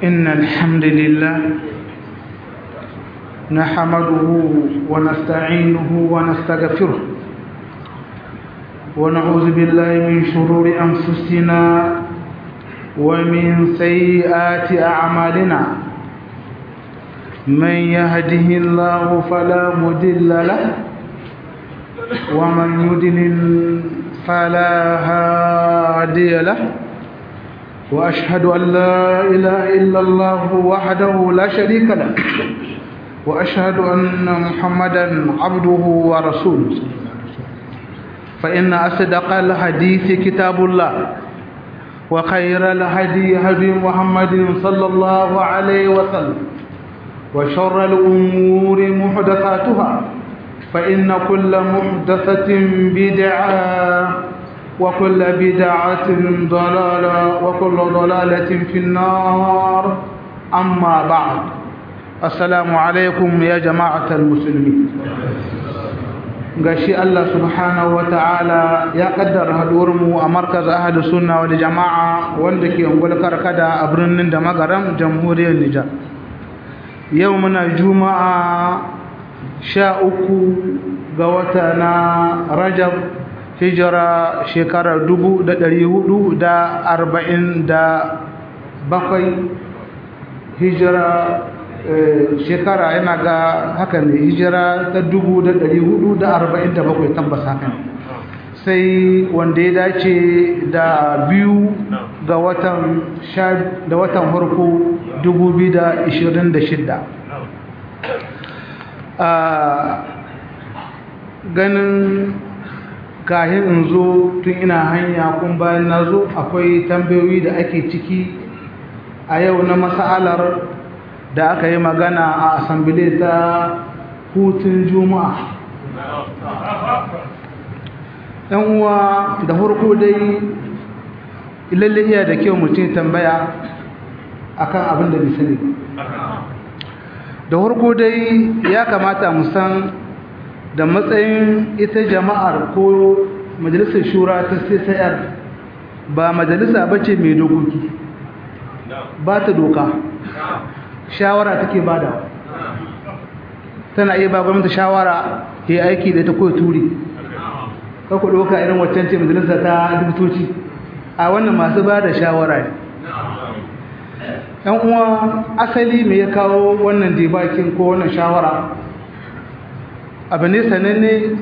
إن الحمد لله نحمده ونستعينه ونستغفره ونعوذ بالله من شرور أنفسنا ومن سيئات أعمالنا من يهده الله فلا مضل له ومن يضلل فلا هادي له وأشهد أن لا إله إلا الله وحده لا شريك له وأشهد أن محمدا عبده ورسوله فإن أصدق الحديث كتاب الله وخير الهدي هدي محمد صلى الله عليه وسلم وشر الأمور محدثاتها فإن كل محدثة بدعة وكل بدعة ضلالة وكل ضلالة في النار أما بعد السلام عليكم يا جماعة المسلمين gashi Allah subhanahu ta'ala ya kaddara haduwarmu a markaz ahadu sunna wal jama'a wanda ke ungul karkada a birnin da magaram jamhuriyar Nijar yau muna juma'a sha uku ga wata na Rajab hijira shekarar dubu da ɗari hudu da arba'in da bakwai hijira shekara yana ga haka ne hijira ta dubu da ɗari hudu da arba'in da bakwai tabbas haka ne sai wanda ya dace da biyu ga watan da watan farko dubu biyu da ishirin da shidda ganin kahin in zo tun ina hanya kun bayan na zo akwai tambayoyi da ake ciki a yau na masalar da aka yi magana a asambile ta hutun juma'a ɗan uwa da farko dai ilalle iya da kyau mutum tambaya akan abin da bisani da farko dai ya kamata mu san da matsayin ita jama'ar ko majalisar shura ta CCR ba majalisa bace mai dokoki ba ta doka shawara take bada tana iya ba gwamnati shawara ya aiki da ta koyi turi ka ku doka irin waccan ce majalisa ta dubutoci a wannan masu ba da shawara ne yan uwa asali mai ya kawo wannan debakin ko wannan shawara abu ne sananne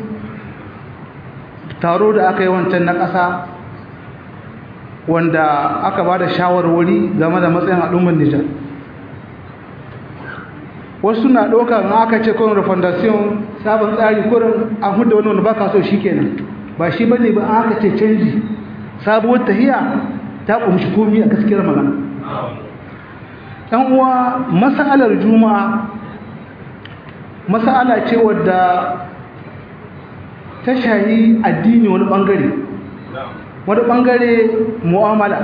taro da aka yi wancan na ƙasa wanda aka ba da shawarwari game da matsayin al'ummar nijar wasu na ɗauka ma aka ce kawai refondation sabon tsari kurin an hudu wani wani ba ka so shi kenan ba shi ba ne ba aka ce canji sabuwar tahiya ta ƙumshi komi a gaskiyar magana ɗan uwa masalar juma'a masala ce wadda ta shayi addini wani bangare wani bangare mu'amala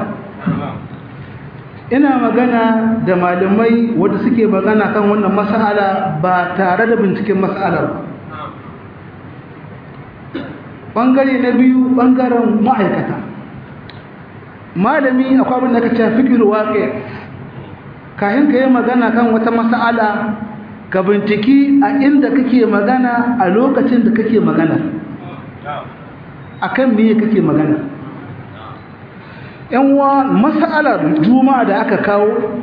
ina magana da malamai wadda suke magana kan wannan masala ba tare da binciken masalar ba bangare na biyu bangaren ma'aikata malami akwai abin da ka ce fikir waƙe kayan ka yi magana kan wata masala ka binciki a inda kake magana a lokacin da kake magana akan meye kake magana yanwa mas'alar juma'a da aka kawo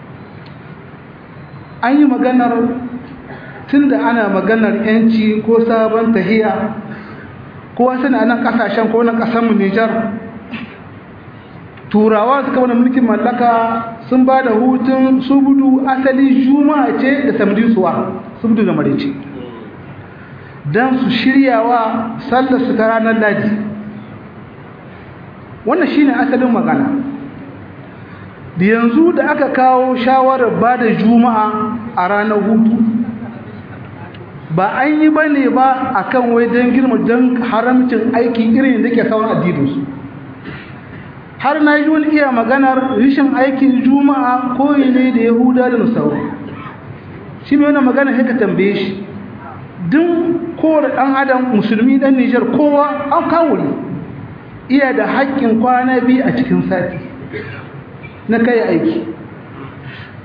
an yi maganar tunda ana maganar yanci ko sabon tahiya ko wasu na nan kasashen ko nan kasanmu Nijar turawa suka wani mulkin mallaka sun ba da hutun subudu asali juma'a ce da samdi suwa subudu da marici don su shiryawa sallar su ta ranar ladi wannan shine asalin magana da yanzu da aka kawo shawarar ba da juma'a a ranar hutu ba an yi ba ne ba a kan wai don girma don haramcin aiki irin da ke sauran addininsu har na yi wani iya maganar rishin aikin juma'a koyi ne da yahuda da nasaru shi mai wani magana sai ka tambaye shi duk kowane ɗan adam musulmi ɗan nijar kowa an kawuri iya da haƙƙin kwana biyu a cikin sati na kai aiki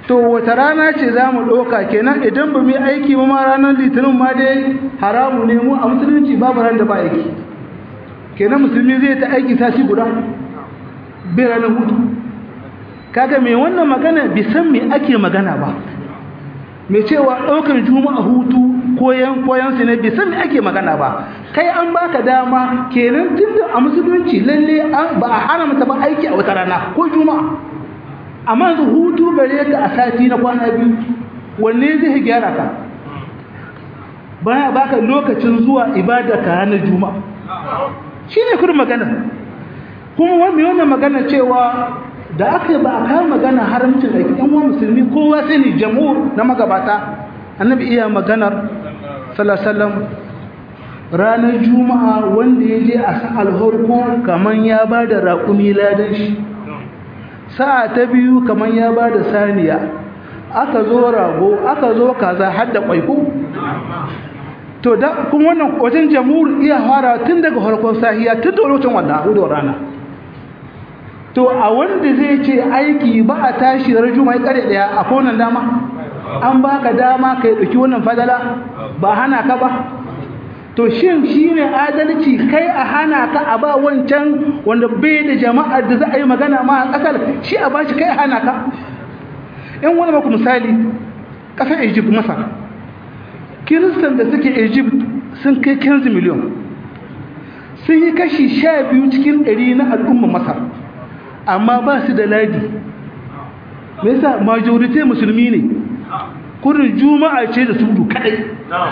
to wata rana ce za mu ɗauka kenan idan ba mu yi aiki ba ma ranar litinin ma dai haramu ne mu a musulunci babu ran da ba aiki kenan musulmi zai ta aiki sati guda bai ranar hutu kaga mai wannan magana bai san me ake magana ba mai cewa ɗaukar juma'a hutu koyan koyan su ne bai san me ake magana ba kai an baka dama kenan tunda a musulunci lalle ba a haramta ba aiki a wata rana ko juma'a amma yanzu hutu gare ka a sati na kwana biyu wanne zai gyara ka baya baka lokacin zuwa ibada ka ranar juma'a shine kurin magana kuma wani wannan magana cewa da aka ba a kawo magana haramcin aiki ɗan wani musulmi kowa sai ne jamhur na magabata annabi iya maganar salasalam ranar juma'a wanda ya je a sa'al harko kamar ya ba da raƙumi ladan shi sa'a ta biyu kamar ya ba da saniya aka zo rago aka zo kaza har da ƙwaiko to da kuma wannan wajen jamhur iya fara tun daga harkon sahiya tun da lokacin wannan hudun rana to a wanda zai ce aiki ba a tashi da rajuma ya kare daya a konan dama an baka dama ka yi ɗauki wannan fadala ba hana ka ba to shin shi ne adalci kai a hana ka a ba wancan wanda bai da jama'ar da za a yi magana ma a ƙasar shi a bashi kai a hana ka in wani maku misali ƙasar egypt masar kiristan da suke egypt sun kai 15 miliyon sun yi kashi sha biyu cikin ɗari na al'ummar masar amma ba su da ladi me yasa majority musulmi ne kurin juma'a ce da sudu kadai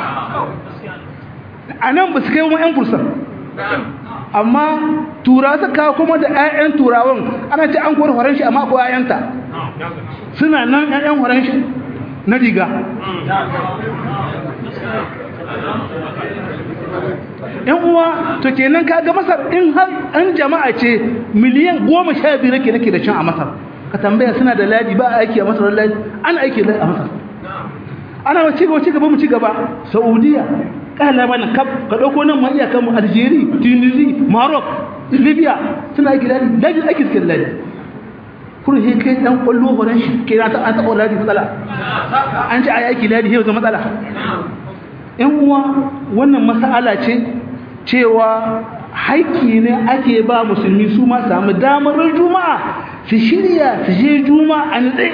a nan ba su kai wani 'yan kursan amma tura su kawo kuma da 'ya'yan turawan ana ce an kori horon shi amma ko 'ya'yanta suna nan 'ya'yan horon shi na riga yan uwa to kenan kaga masar in har an jama'a ce miliyan goma sha biyu nake nake da can a masar ka tambaya suna da ladi ba aiki a masar ladi ana aiki a masar ana wa ci gaba ci gaba mu ci gaba saudiya kala mana kaf ka dauko nan ma iyakan mu algeria tunisia maroc libya suna aiki ladi ladi aiki suke ladi kun he kai dan kwallo horon shi ke na ta an taɓa ladi matsala an ci a aiki ladi he zama matsala yan uwa wannan mas'ala ce cewa haƙƙi ne ake ba musulmi su ma samu damar juma'a su shirya su je juma'a nutse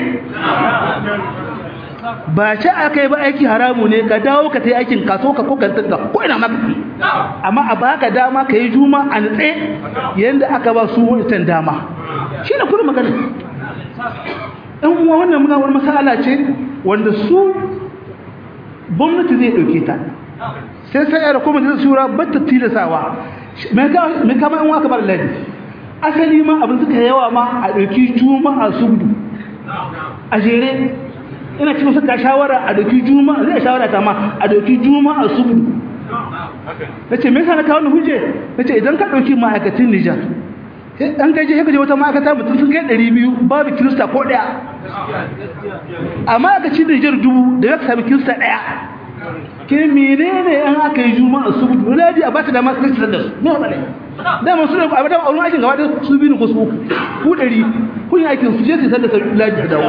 ba ce aka yi ba aiki haramu ne ka dawo ka ta yi aikin kaso ka kokantar ka ko ina maka amma a baka dama ka yi juma'a nutse yadda aka ba su wancan dama shi ne kuma magana ɗan uwa wannan muna wani masala ce wanda su gwamnati zai ɗauke ta sai sai ya rako majalisar shura batta tilasawa mai kama yan waka bar ladi asali ma abin suka yawa ma a ɗauki juma'a subdu a jere ina cikin suka shawara a ɗauki juma'a zai shawara ta ma a ɗauki juma'a subdu na ce me yasa na kawo ni huje na ce idan ka ɗauki ma'aikatan nijar an gaje ya gaje wata ma'aikata mutum sun kai ɗari biyu babu kirista ko ɗaya amma aka ci nijar dubu da ya sami kirista ɗaya ke menene an aka yi juma'a su budu ladi a bata da masu kirista da su ne wadda da masu ne a bada auren aikin gaba da su biyu ko su ku ɗari kun yi aikin su je su sanda ladi da dawo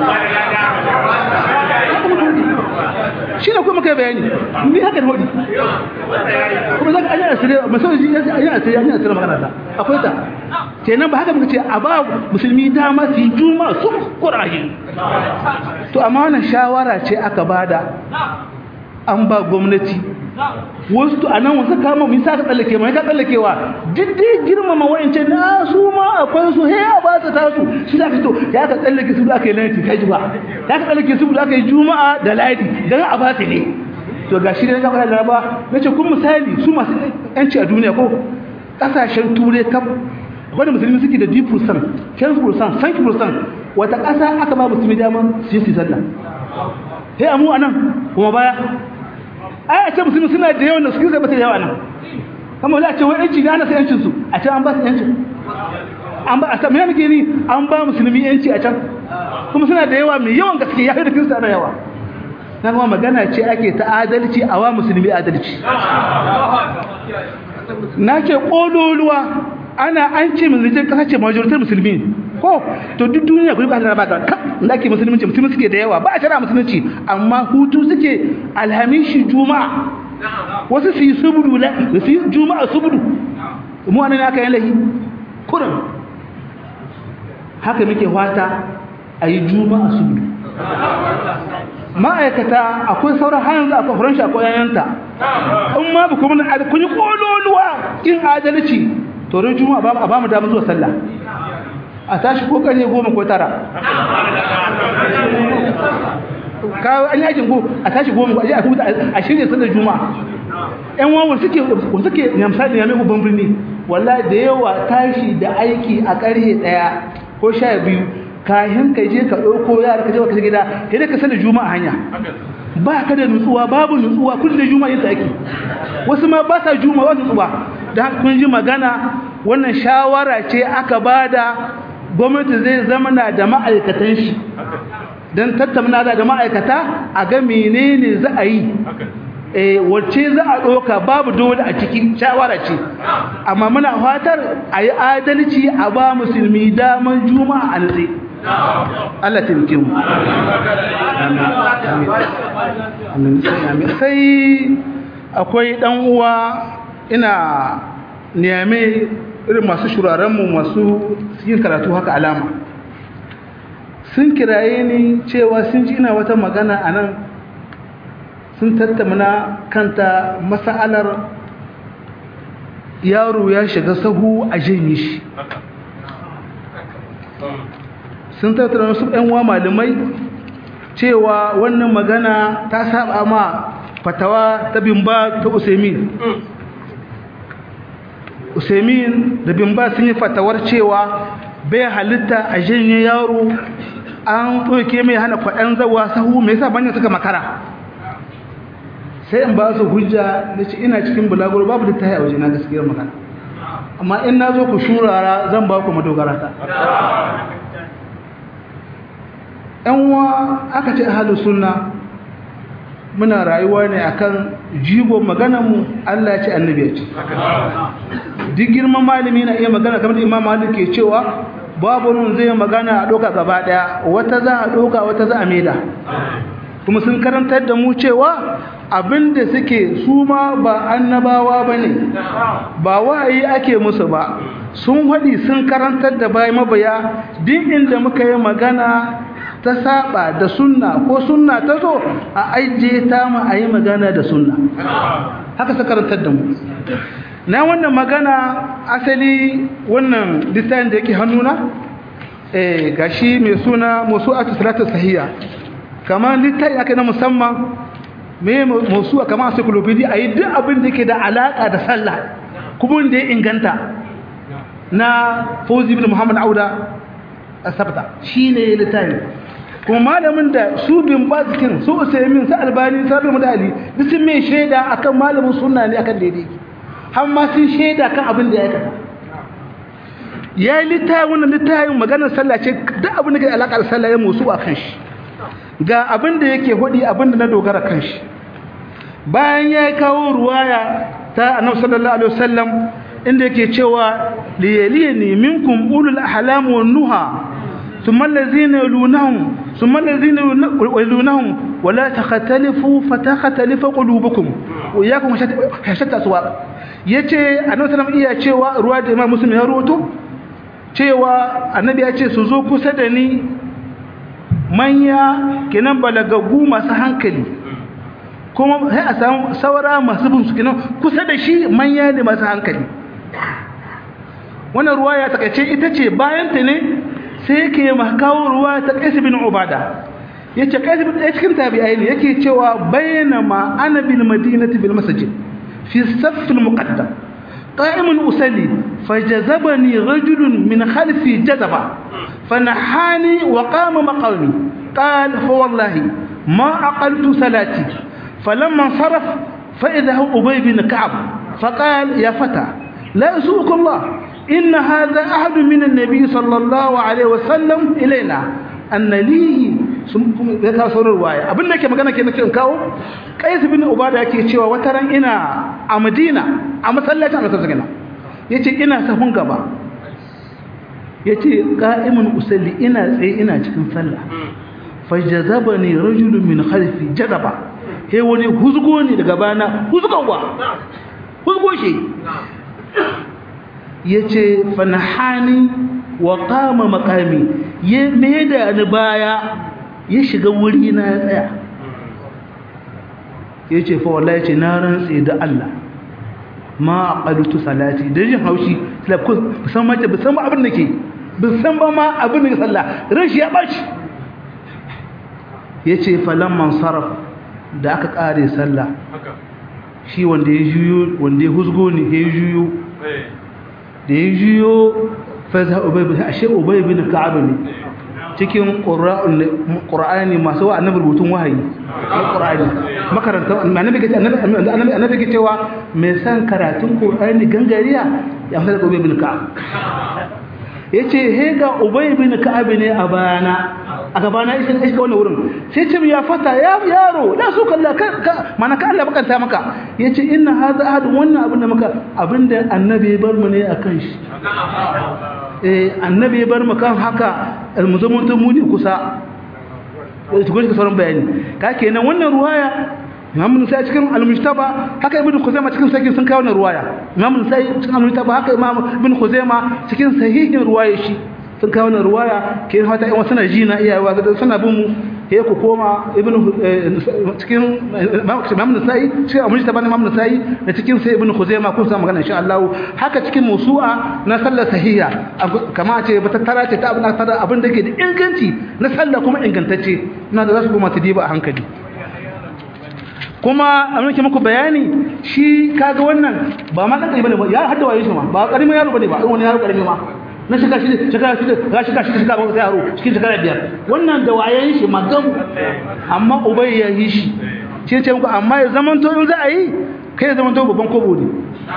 shi ne kuma kai bayani ni haka da hudu kuma za ka ayyana asiri masauraji ya ce ayyana asiri ya asiri magana ta akwai ta kenan ba haka muka ce a ba musulmi dama su yi juma su kuraje to amma wannan shawara ce aka bada an ba gwamnati wasu a nan wasu kama mun sa ka tsallake mai ka tsallakewa duk dai girmama wa'ance na su ma akwai su he a ba ta tasu shi za ka to ya ka tsallake su da aka yi lati kai ba ya ka tsallake su da aka yi juma'a da ladi dan a ba ta ne to ga shi ne ga fara laraba nace kun misali su masu yanci a duniya ko kasashen turai kaf wanda musulmi suke da 10% 10% 5% wata ƙasa aka ba musulmi dama su yi sallah sai amu anan kuma baya ai a ce musulmi suna da yawan da suke zai bata da yawa nan kama za a ce wai yanci ne ana sai yancin su a can an ba su yancin an ba a san me nake ni an ba musulmi yanci a can kuma suna da yawa mai yawan gaske ya da kirista da yawa na kuma magana ce ake ta adalci a wa musulmi adalci na ce ƙololuwa ana an ce mai kasa ce majoritar musulmi ko to duk duniya kuri ba ta ba ta da ake musulunci musulmi suke da yawa ba a shara musulunci amma hutu suke alhamishi juma'a wasu su yi subudu la su yi juma'a subudu mu anan aka yi lahi kurin haka muke fata a yi juma'a subudu ma'aikata akwai sauran hanyar akwai furan shi akwai yayanta in ma ba kuma kun yi kololuwa in adalci to ran juma'a a ba mu damar zuwa sallah a tashi ko kare goma ko tara ka an yakin go a tashi goma ko a huta a shirye sallar juma'a yan wawan suke suke yamsa da yame babban birni wallahi da yawa tashi da aiki a karhe daya ko sha biyu kayan ka je ka ɗauko yara ka je ka gida sai ka sallar juma'a hanya ba ka da nutsuwa babu nutsuwa kun da juma'a yin aiki wasu ma ba sa juma'a ba nutsuwa da kun ji magana wannan shawara ce aka bada gwamnati zai zama na da ma'aikatan shi don tattauna da ma'aikata a ga menene za a yi wacce za a ɗauka babu dole a cikin shawara ce amma muna fatar a yi adalci a ba musulmi daman juma'a a nutse Allah taimake mu sai akwai ɗan uwa ina niyame irin masu shurarenmu masu yin karatu haka alama sun kiraye ni cewa sun ji ina wata magana a nan sun tattamana kanta masa'alar yaro ya shiga sahu a janye shi sun tattara su uwa malamai cewa wannan magana ta saba ma fatawa ta bimba ta usaimin usaimin da bimba sun yi fatawar cewa bai halitta a janye yaro an ɗauke mai hana kwaɗan zawa sahu mai sa banyan suka makara sai in ba su hujja da ce ina cikin bulaguro babu da ta yi a waje na gaskiyar magana amma in na zo ku shurara zan ba ku madogara ta uwa aka ce ahalu sunna muna rayuwa ne akan jigo maganar mu Allah ya ce annabi ya ce duk girman malami na iya magana kamar da Imam Malik ke cewa babu nun zai magana a doka gaba daya wata za a doka wata za a maida kuma sun karantar da mu cewa abinda suke su ma ba annabawa bane ba wa'ayi ake musu ba sun haɗi sun karantar da bayan mabaya duk inda muka yi magana ta saba da sunna ko sunna ta zo a ajiye ta mu a yi magana da sunna haka su karantar da mu na wannan magana asali wannan littafin da yake hannuna eh gashi mai suna musu'atu salatu sahiya kamar littafi aka na musamman me musu'a kamar encyclopedia ayi duk abin da yake da alaka da sallah kuma da ya inganta na Fauzi bin Muhammad Auda asabta shine littafi kuma malamin da su bin bazikin su usaimin su albani sabi mudali duk sun mai shaida akan malamin sunna ne akan daidai har ma sun shaida kan abin da ya aikata ya yi littafin wannan littafin maganar sallah ce duk abin da ke alaƙa da sallah ya musu a kan shi ga abin da yake hudi abin da na dogara kan shi bayan ya kawo ruwaya ta annabi sallallahu alaihi wasallam inda yake cewa liyaliyani minkum ulul ahlam wan nuha ثم الذين يلونهم ثم الذين يلونهم ولا تختلفوا فتختلف قلوبكم وإياكم حشت أسواق yace annabi sallallahu iya cewa ruwa da Imam Muslim ya rawato cewa annabi ya ce su zo kusa da ni manya kenan balagagu masu hankali kuma sai a samu saura masu bin su kenan kusa da shi manya ne masu hankali wannan ruwa ya takaice ita ce bayan ta ne sai yake makawo ruwa ta Qais bin Ubada yace Qais bin ɗaya cikin tabi'ai ne yake cewa bainama ana bil madinati bil masjid fi saff al muqaddam qa'imun usalli fajazabani rajulun min khalfi jazaba fanahani wa qama maqami قال فوالله ما عقلت صلاتي فلما انصرف فإذا هو أبي بن كعب فقال يا فتى لا يسوق الله إن هذا أحد من النبي صلى الله عليه وسلم إلينا أن لي ya kawo sauran ruwaya abin da ke magana ke nake kawo kais bin ubada yake cewa wata ran ina a madina a masallacin annabi sallallahu alaihi yace ina sahun gaba yace qa'imun usalli ina tsaye ina cikin sallah fajazabani rajulun min khalfi jazaba he wani huzgo ne daga bana huzgowa huzgo shi yace fanahani wa qama maqami ya da ni baya ya shiga wuri na ya tsaya yace fa wallahi ce na rantsi da Allah ma aqalutu salati da jin haushi salaf ko san ma ba san abin da ke bin san ba ma abin da sallah rashi ya bashi yace falamman saraf da aka kare sallah shi wanda ya juyo wanda ya husgo ne ya juyo da ya juyo fa za ubay bin ashe ubay bin ka'ab ne cikin qur'ani masu wa annabi rubutun wahayi qur'ani makaranta annabi gace annabi annabi gace cewa mai san karatun qur'ani gangariya ya fara ubay bin ka'ab yace he ga ubay bin ka'ab ne a bayana a gabana isa ne shiga wannan wurin sai ce ya fata ya yaro la su kalla ka mana ka Allah bakanta maka yace inna hadha ahad wannan abin da maka abinda annabi bar mu ne akan shi eh annabi bar mu kan haka almuzamun mu ne kusa eh to ka sauran bayani ka kenan wannan ruwaya Imam Nusai cikin Al-Mujtaba haka Ibn Khuzaimah cikin sahihin sun kawo wannan ruwaya Imam Nusai cikin Al-Mujtaba haka Imam Ibn Khuzaimah cikin sahihin ruwaya shi sun kawo na ruwaya ke fata yan suna ji na iyawa da suna bin mu he ku koma ibn cikin imam nasai cikin abin da imam nasai da cikin sai ibn khuzaimah kun san magana insha Allah haka cikin musu'a na sallar sahiha kama ce ba tattara ce ta abin da abin da ke da inganci na sallah kuma ingantacce ina da zasu kuma ta diba a hankali kuma a nake muku bayani shi kaga wannan ba ma dan bane ba ya hadda waye shi ma ba karimin yaro bane ba wani yaro karimi ma na shiga shi shiga shi ga shiga shi shiga ba sai yaro cikin shekara biyar wannan da wayen shi magam amma ubai ya yi shi shi ce muku amma ya zaman to in za a yi kai ya zaman to babban kobo ne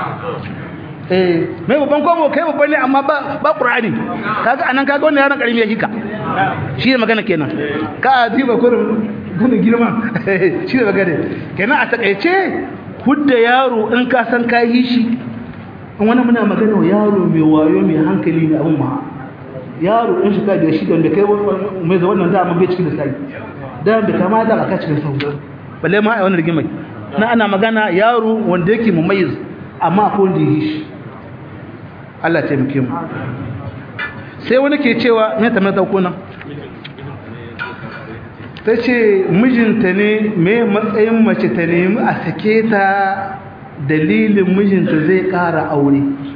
eh mai babban kobo kai babban ne amma ba ba qur'ani kaga anan kaga wannan yaron karimi ya hika shi ne magana kenan ka diba kurin gudun girma shi ne magana kenan a takaice hudda yaro in ka san ka yi shi wani muna magana wa yaro mai wayo mai hankali ne abin ma yaro in shiga da shi da kai mai da wannan dama bai cikin sai da bai kama da aka cikin sau balle ma a wannan rigimai na ana magana yaro wanda yake mumayyiz amma ko wanda yi shi Allah ta muke mu sai wani ke cewa me ta mai dauko nan ta ce mijinta ne mai matsayin mace ta nemi a sake ta dalilin mijinta zai ƙara aure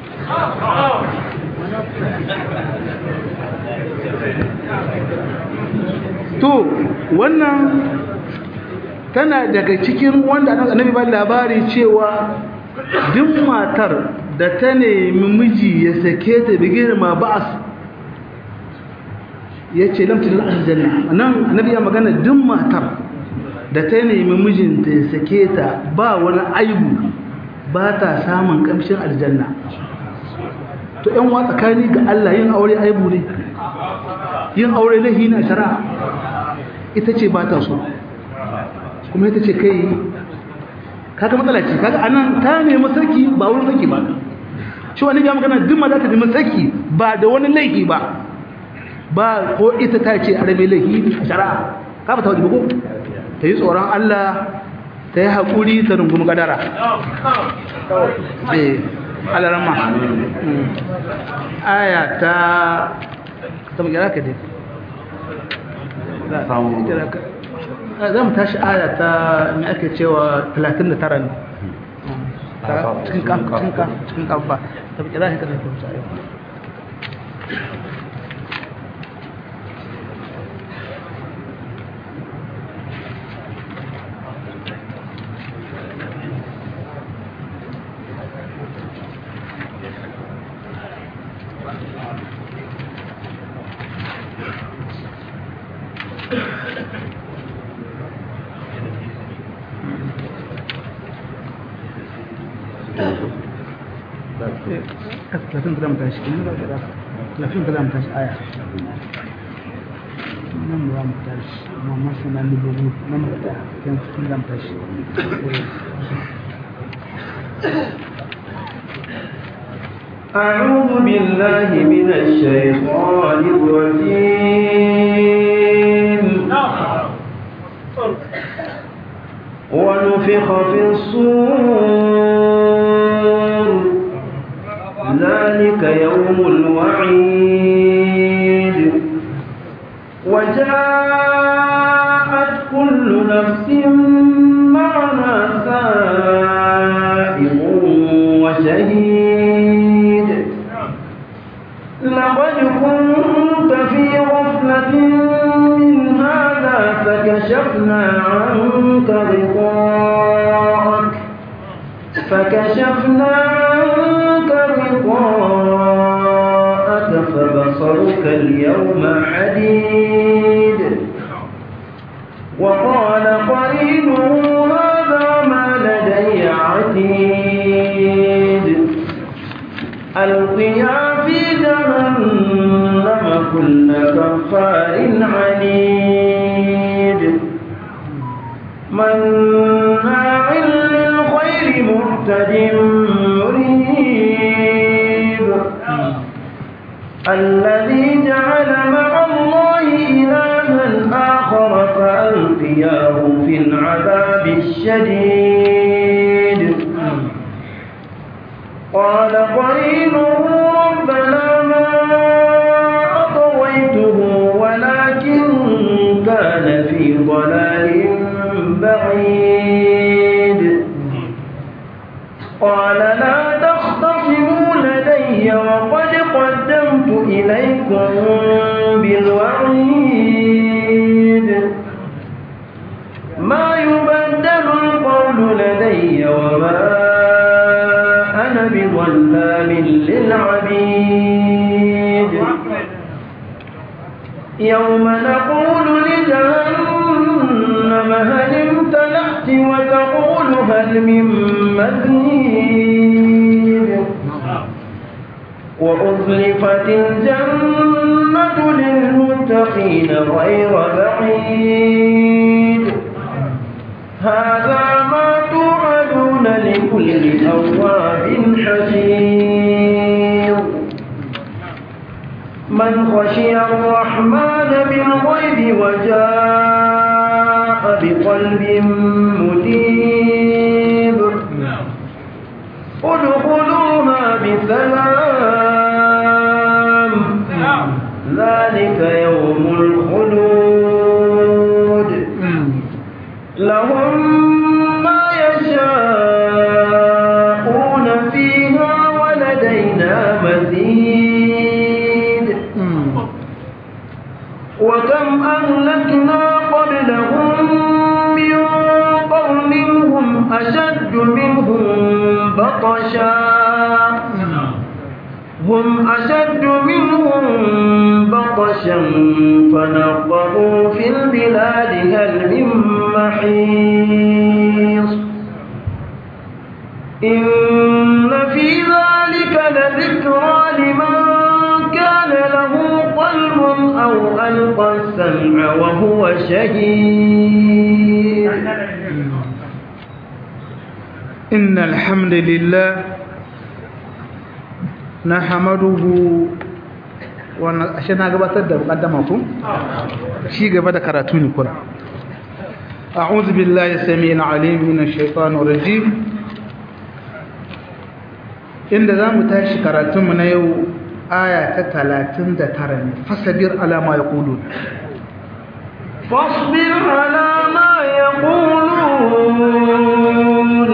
to wannan tana daga cikin wanda annabi ba labari cewa duk matar da ta nemi miji ya sake ta bigir ma ba'as ya ce lamtin aljanna nan annabi ya magana duk matar da ta nemi mijinta ya sake ta ba wani aibu ba ta samun kamshin aljanna to yan wa tsakani ga Allah yin aure aibu ne yin aure lahi na shari'a ita ce ba ta so kuma ita ce kai kaga matsala ce kaga anan ta nemi saki ba wurin saki ba shi wani ga magana duk ma za ta nemi saki ba da wani laifi ba ba ko ita ta ce arabe laifi a shari'a ka ba ta wajibi ko ta yi tsoron Allah ta yi haƙuri ta rungumi ƙadara eh alarama aya ta ta magyara ka dai za mu tashi aya ta mai ake cewa 39 ne cikin kan cikin kan ba ta magyara ka dai ta aya lafin da mu tashi lafin da mu tashi aya nan za mu tashi amma masu nan da bugu nan mu ta kan cikin da mu tashi أعوذ بالله من الشيطان الرجيم ونفخ في الصور ذلك يوم الوعيد وجاءت كل نفس معنا سائق وشهيد لقد كنت في غفلة من هذا فكشفنا عنك غطاءك فكشفنا عنك غطاءك فبصرك اليوم حديد وقال قرينه هذا ما لدي عتيد ألقيا في جهنم كل كفار عنيد مناع للخير معتد مريب الذي جعل مع الله إلها آخر فألقياه في العذاب الشديد قال قرينه ربنا ما أطويته ولكن كان في ضلال بعيد قال لا تختصموا لدي وقد قدمت إليكم بالوعيد ما يبدل القول لدي وما أنا بظلام للعبيد يوم نقول لجهنم هل امتلأت وتقول هل من مزيد وأزلفت الجنة للمتقين غير بعيد هذا ما توعدون لكل أواب حفيظ من خشي الرحمن بالغيب وجاء بقلب منيب ادخلوها بسلام ذلك يوم الخلود لهم ما يشاءون فيها ولدينا مزيد وكم أهلكنا قبلهم من قرن هم أشد منهم بطشا هم أشد منهم بطشا فنقبوا في البلاد هل من محيص إن في ذلك لذكرى لمن كان له قلب أو ألقى السمع وهو شهيد إن الحمد لله نحمده ashe na gabatar da mukaddama ku shi gaba da karatu ne kuma a'udhu billahi samii'il 'aliim minash shaitanir rajim inda zamu tashi karatun mu na yau aya ta 39 ne fasabir ala ma yaqulun فاصبر على ما يقولون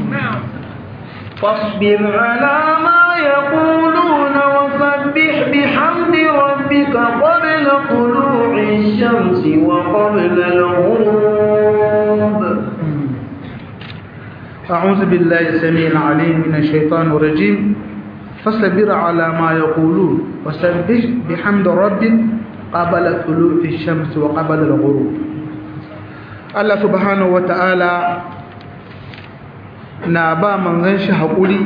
فاصبر على ما يقولون وسبح بحمد ربك قبل طلوع الشمس وقبل الغروب أعوذ بالله السميع العليم من الشيطان الرجيم فاصبر على ما يقولون وسبح بحمد ربك قبل طلوع الشمس وقبل الغروب الله سبحانه وتعالى na ba manzon shi haƙuri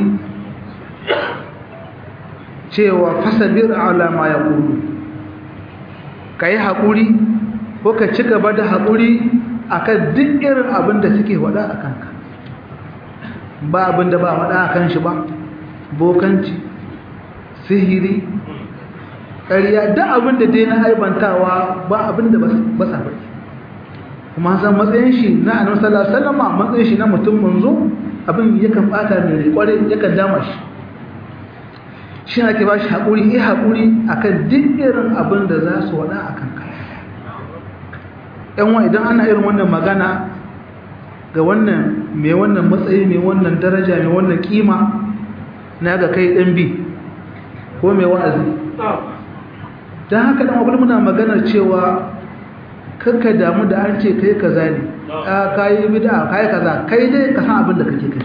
cewa fasabir ala ma yaqulu kai haƙuri ko ka ci gaba da haƙuri akan duk irin abin da suke wada a kanka ba abin da ba wada a kan shi ba bokanci sihiri ƙarya da abin da dai na aibantawa ba abin da ba sa bari kuma san matsayin shi na annabi sallallahu alaihi wasallam matsayin shi na mutum manzo abin yakan bata mai kware yakan dama shi shi ake ba shi haƙuri eh haƙuri akan duk irin abin da za su wada akan ka yan wa idan ana irin wannan magana ga wannan mai wannan matsayi mai wannan daraja mai wannan kima na ga kai dan bi ko mai wa'azi don haka dan abin muna maganar cewa kakka damu da an ce kai kaza ne a kayi bid'a kayi kaza kai dai ka san abin da kake kai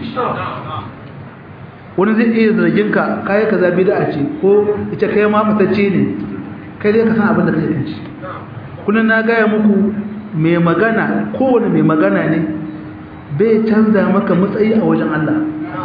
wani zai iya zargin ka kayi kaza bid'a ce ko ita kai ma matacce ne kai dai ka san abin da kake kai kullun na gaya muku mai magana kowane mai magana ne bai canza maka matsayi a wajen Allah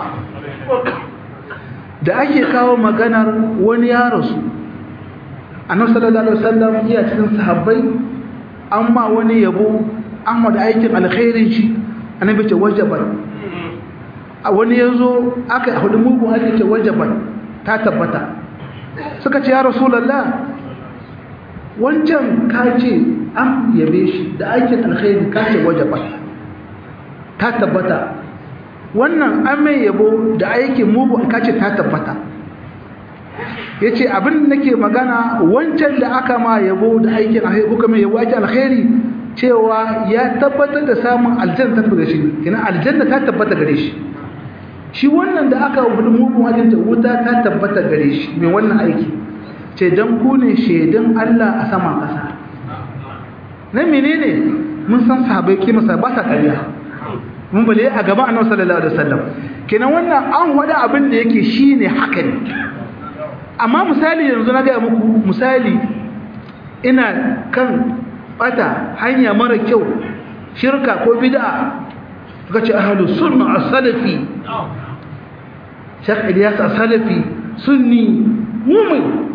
da ake kawo maganar wani ya rasu annabi sallallahu alaihi wasallam iya cikin sahabbai amma wani yabo amma da aikin alkhairin shi annabi ce wajabar a wani yazo aka hudu mugu ake ce wajabar ta tabbata suka ce ya rasulullah wancan ka ce an yabe shi da aikin alkhairi ka ce wajabar ta tabbata wannan an mai yabo da aikin mugu ka ce ta tabbata ya ce abin da nake magana wancan da aka ma yabo da aikin alkhairi kuka mai yabo aikin alkhairi cewa ya tabbatar da samun aljanna ta gare shi kina aljanna ta tabbata gare shi shi wannan da aka wuce mugun ajinta wuta ta tabbata gare shi mai wannan aiki ce dan ku ne shaidan Allah a saman kasa nan menene mun san sahabbai kima sa ba sa ƙarya mun bale a gaban annabi sallallahu alaihi wasallam kenan wannan an wada abin da yake shine haka ne amma misali yanzu na gaya muku misali ina kan bata hanya mara kyau shirka ko bid'a suka ce ahlus sunna as-salafi shek Ilyas as-salafi sunni mu'min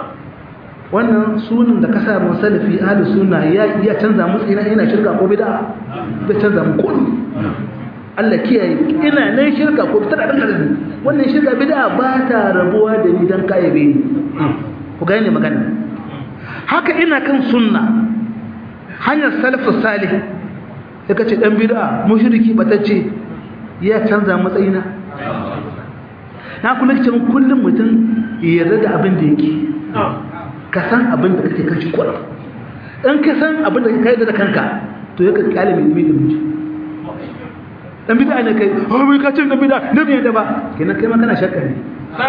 wannan sunan da ka sa mu salafi ahlus sunna ya ya canza mu ina ina shirka ko bid'a bai canza mu kullu Allah kiyaye ina nan shirka ko tana da kalmi wannan shirka bid'a ba ta rabuwa da ni dan kayabe ni ku gane magana haka ina kan sunna hanyar salafus salih sai kace dan bid'a mushriki batacce ya canza matsayina na kula cewa kullum mutum ya yarda da abin da yake ka san abin da kake kashi kwara in ka san abin da kake da kanka to ya ka kyale mai ilimi da miji dan bid'a ne kai oh mai ka ce dan bid'a ne bai da ba kenan kai ma kana shakka ne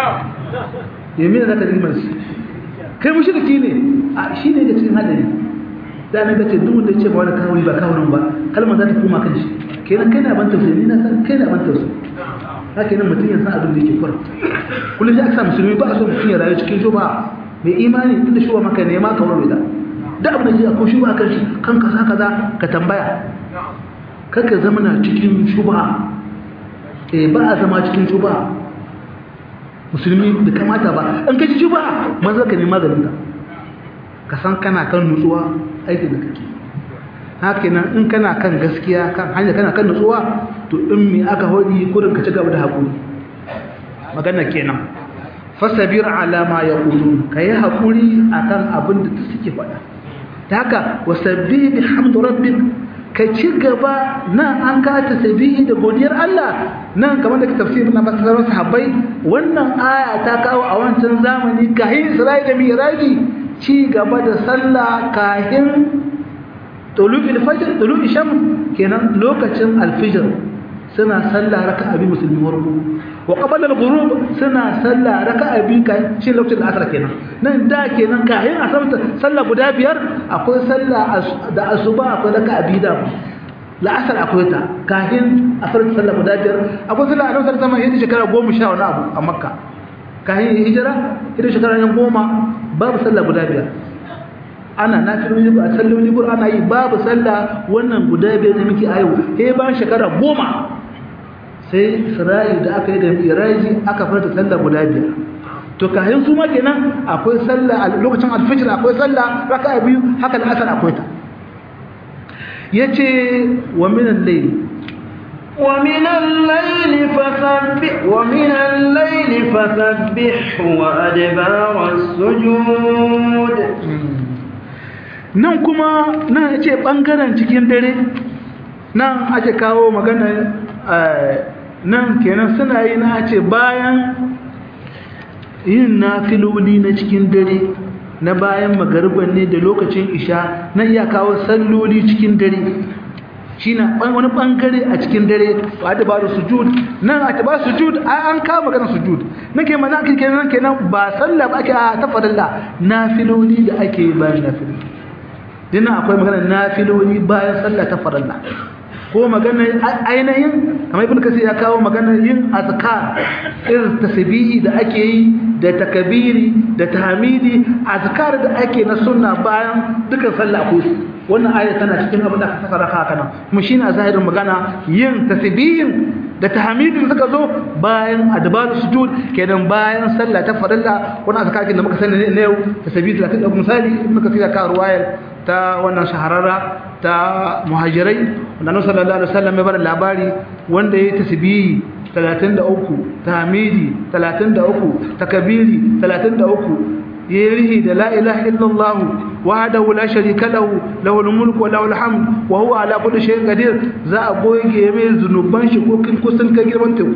yamin da ka rigimar shi kai mushriki ne a shi ne da cikin hadari da nan kace duk wanda ya ce ba wani kawuri ba kawurin ba kalmar za ta koma kan shi kenan kai na ban tausayi ni na san kai na ban tausayi haka nan mutum ya san abin da yake kwar kullum ya aka musulmi ba a so mutum ya rayu cikin shuba mai imani tunda shuba maka nema ka warware da da abin da ya ko shuba kan shi kan kaza kaza ka tambaya kaka zama na cikin shuba eh ba a zama cikin shuba musulmi da kamata ba an kaci shuba maza ka nema ganin ka ka san kana kan nutsuwa aikin da kake haka nan in kana kan gaskiya kan hanya kana kan nutsuwa to in me aka hodi kurin ka ci gaba da hakuri magana kenan fasabir ala ma yaqulun kai hakuri akan abin da suke faɗa ta haka wasabbih bihamdi rabbik ka ci gaba nan an ka tasbihi da godiyar Allah nan kamar da ka tafsirin na masarar sahabbai wannan aya ta kawo a wancan zamani kahin Isra'i da Miraji ci gaba da sallah kahin tulu'il fajr tulu'i shams kenan lokacin alfijir suna sallah raka'a bi musulmi warku wa qabala al-ghurub suna sallah raka'a bi kai shi lokacin asar kenan nan da kenan kayan asar sallah guda biyar akwai sallah da asuba akwai raka'a bi da la'asar akwai ta kayan asar sallah guda biyar akwai sallah a lokacin zaman yadda shekara goma sha wani abu a makka kayan hijira yadda shekara yan goma babu sallah guda biyar ana nafilin a sallolin libur ana yi babu sallah wannan guda biyar da muke a yau sai bayan shekara goma sai isra'i da aka yi da miraji aka farta sallah guda biyar to kayan su ma kenan akwai sallah a lokacin alfijir akwai sallah raka biyu haka da asar akwai ta yace wa min al-layl ومن الليل فسبح ومن الليل فسبحه وأدبار السجود nan kuma nan ya ce ɓangaren cikin dare nan ake kawo magana nan kenan suna yi na ce bayan yin nafiloli na cikin dare na bayan magarban ne da lokacin isha na iya kawo salloli cikin dare shi na wani bangare a cikin dare ba da ba da sujud nan a taba sujud an kawo magana sujud na ke mana ake kenan kenan ba sallah ba ake a tafarilla nafiloli da ake yi bayan nafiloli dinnan akwai magana nafiloli bayan sallah tafarilla ko magana ainihin kamar ibn kasir ya kawo magana yin azkar irin tasbihi da ake yi da takabiri da tahmidi azkar da ake na sunna bayan dukan sallah ko wannan aya tana cikin abin da aka saka raka kana kuma shine a zahirin magana yin tasbihin da tahmidin suka zo bayan adbar sujud kenan bayan sallah ta farilla wannan azkar da muka sani ne yau tasbihi 30 misali ibn kasir ya kawo ruwayar ta wannan shahararra ta muhajirai wanda annabi sallallahu alaihi wasallam ya bada labari wanda yayi tasbihi 33 tahmidi 33 takbiri 33 yirihi da la ilaha illallah wahdahu la sharika lahu lahul mulku wa lahul hamd wa huwa ala kulli shay'in qadir za a goge mai zunuban shi ko kin kusan ka girman teku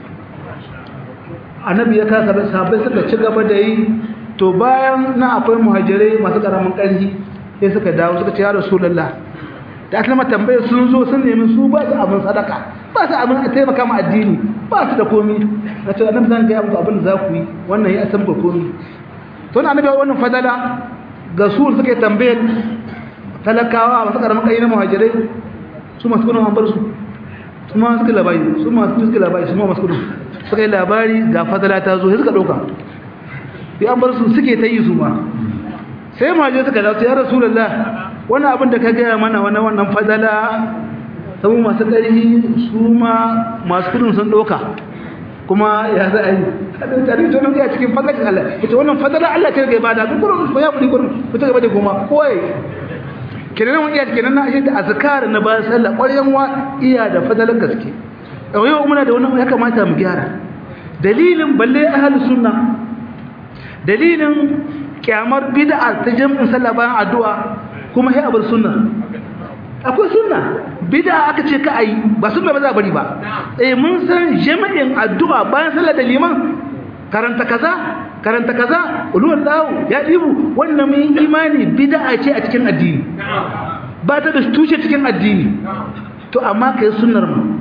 annabi ya kasa sahabbai suka ci gaba da yi to bayan na akwai muhajirai masu karamin ƙarfi sai suka dawo suka ce ya rasulullah da aka lama tambaye sun zo sun nemi su ba su abin sadaka ba su abin a taimaka ma addini ba su da komi na ce annabi zan gaya muku abin da za ku yi wannan ya san ku komi to na annabi wannan fadala ga su suka yi tambayar talakawa masu karamin kai na muhajirai su masu kudin an bar su su ma suka labari su ma suka labari su ma masu kudin suka yi labari ga fadala ta zo sai suka ɗauka sai an bar su suke ta yi su ma sai maje suka dace ya rasulullah wannan abin da ka gaya mana wannan wannan fadala sabu masu ƙarfi su ma masu kudin sun ɗauka kuma ya za a yi hadin tarihi to nan ya cikin fadlar Allah ita wannan fadala Allah ce ga ibada duk gurin ko ya budi gurin ko ta gaba da goma koyi kenan mun iya kenan na shi da azkar na bayan sallah ƙwaryan wa iya da fadalan gaske yau muna da wani ya kamata mu gyara dalilin balle ahlus sunna dalilin kyamar bid'a ta jam'in sallah bayan addu'a kuma sai abar sunna akwai sunna bid'a aka ce ka ayi ba sunna ba za bari ba eh mun san jami'in addu'a bayan sallah da liman karanta kaza karanta kaza ulul lahu ya dibu wannan mun imani bid'a ce a cikin addini ba ta da tushe cikin addini to amma kai sunnar mu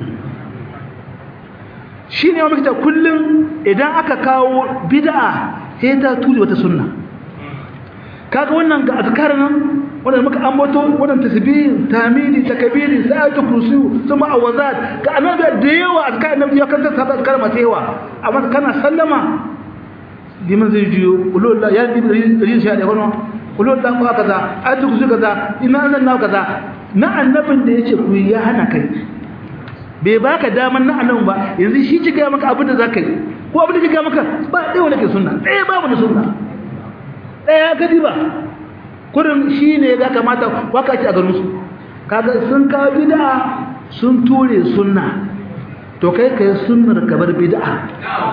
shine wa muke kullum idan aka kawo bid'a sai ta tuli wata sunna kaga wannan ga azkar nan wannan muka ambato wannan tasbih tamidi takbiri sa'atu kursi kuma awazat ga annabi da yawa azkar annabi ya kanta sabata azkar masu yawa amma kana sallama liman zai jiyo ulul ya bi rin shi da wannan ulul da ko kaza atu kursi kaza ina zan na kaza na annabin da yace ku ya hana kai bai baka daman na annabi ba yanzu shi ci ga maka abin da zaka yi ko abin da ci ga maka ba dai wanda ke sunna dai babu da sunna ɗaya gadi ba kurin shi ne ya kamata waka ce a garinsu kaga sun kawo bid'a sun ture sunna to kai kai sunnar kabar bid'a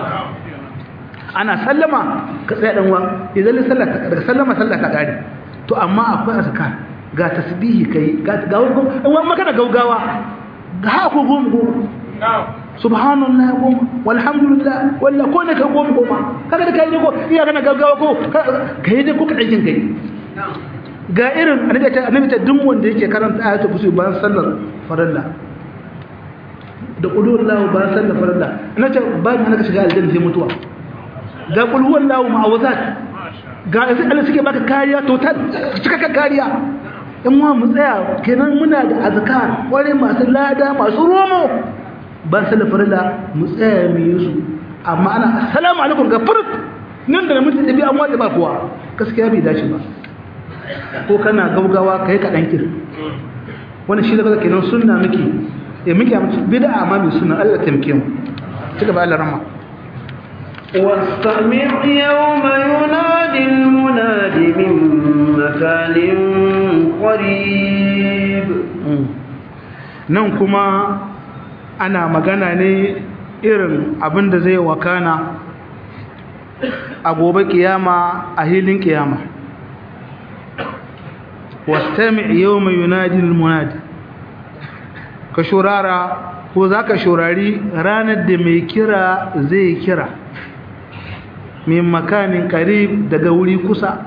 ana sallama ka tsaya dan uwan idan sallah daga sallama sallah ka gare to amma akwai azkar ga tasbihi kai ga ga wani maka da gaugawa ga ko goma goma subhanallah goma walhamdulillah walla ko ne ka goma goma kaga da kai ne ko iya kana gaggawa ko kai ne ko ka aikin kai ga irin annabi ta annabi ta duk wanda yake karanta ayatul kursi bayan sallar farilla da qulullahu bayan sallar farilla annabi bayan hana ka shiga aljanna sai mutuwa ga qul huwallahu ma'awazat ga sai Allah suke baka kariya total cikakken kariya in ma mu tsaya kenan muna da azkar kware masu lada masu romo ba salafar da mu tsaya mu yi su amma ana assalamu alaikum ga furut nan da mutum da bi an wata ba kuwa gaskiya bai dace ba ko kana gaugawa kai ka dan kir wannan shi da kaga kenan sunna miki eh miki amma bid'a amma mai sunna Allah tamke mu ci gaba Allah rahma واستمع يوم ينادي المناد من مكان قريب nan kuma ana magana ne irin abin da zai wakana a gobe kiyama a hilin kiyama wastami yawma yunadi almunadi ka shurara ko zaka shurari ranar da mai kira zai kira min makanin qarib daga wuri kusa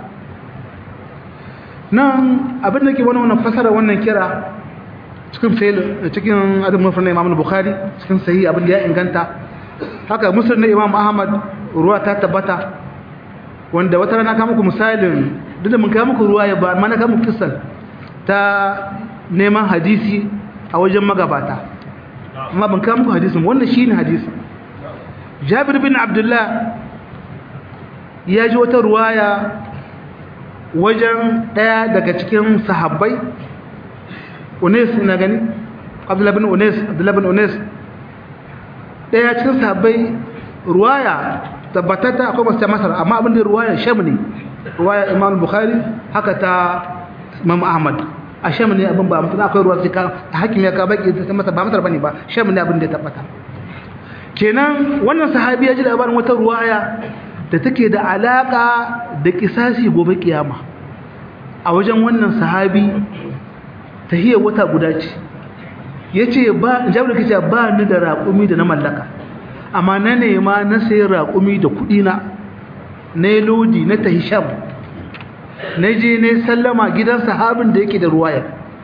nan abin da ke wani wannan fasara wannan kira cikin fail cikin adab mufrad na Imam Bukhari cikin sahih abin da ya inganta haka musnad na Imam Ahmad ruwa ta tabbata wanda wata rana ka muku misalin duk da mun kai muku ruwa ya ba amma na ka muku kisan ta neman hadisi a wajen magabata amma ban kai muku hadisin wannan shine hadisi Jabir bin Abdullah ya ji wata ruwaya wajen daya daga cikin sahabbai Unes ina gani Abdullah bin Unes Abdullah bin Unes daya cikin sahabbai ruwaya tabbatata akwai masu masar amma abin da ruwaya sham ne ruwaya Imam Bukhari haka ta Imam Ahmad a sham ne abin ba mutum akwai ruwa sai ka hakim ya ka baki ta masa ba masar bane ba sham ne abin da ya tabbata kenan wannan sahabi ya ji labarin wata ruwaya da take da alaka da kisasi gobe kiyama a wajen wannan sahabi tahiyar wata guda ce yace ba jabir kace ba ni da raƙumi da na mallaka amma na nema na sayi raƙumi da kuɗi na na lodi na tahisham na je ne sallama gidan sahabin da yake da ruwaya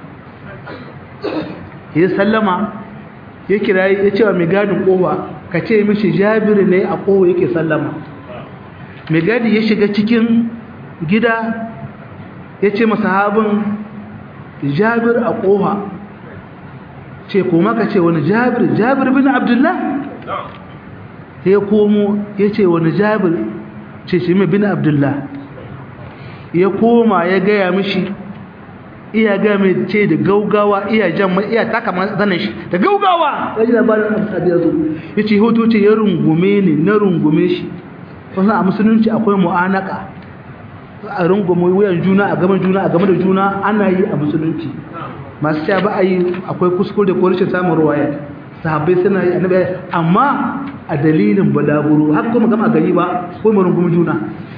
ya sallama ya kira ya ce wa mai gadin kowa ka ce mishi jabir ne a kowa yake sallama mai gadi ya shiga cikin gida ya ce masahabin jabir a kowa ce kuma ka ce wani jabir jabir bin abdullah ya komo ya ce wani jabir ce shi mai bin abdullah ya koma ya gaya mishi iya gaya mai ce da gaugawa iya jan mai iya taka zanen shi da gaugawa ya ji labarin abu ya zo ya ce hoto ce ya rungume ne na rungume shi wasu a musulunci akwai mu'anaka a rungume wuyan juna a gaban juna a game da juna ana yi a musulunci masu cewa ba a yi akwai kuskure ko rashin samun ruwaya sahabbai suna yi annabi amma a dalilin balaguro har kuma gama gari ba ko mu rungumi juna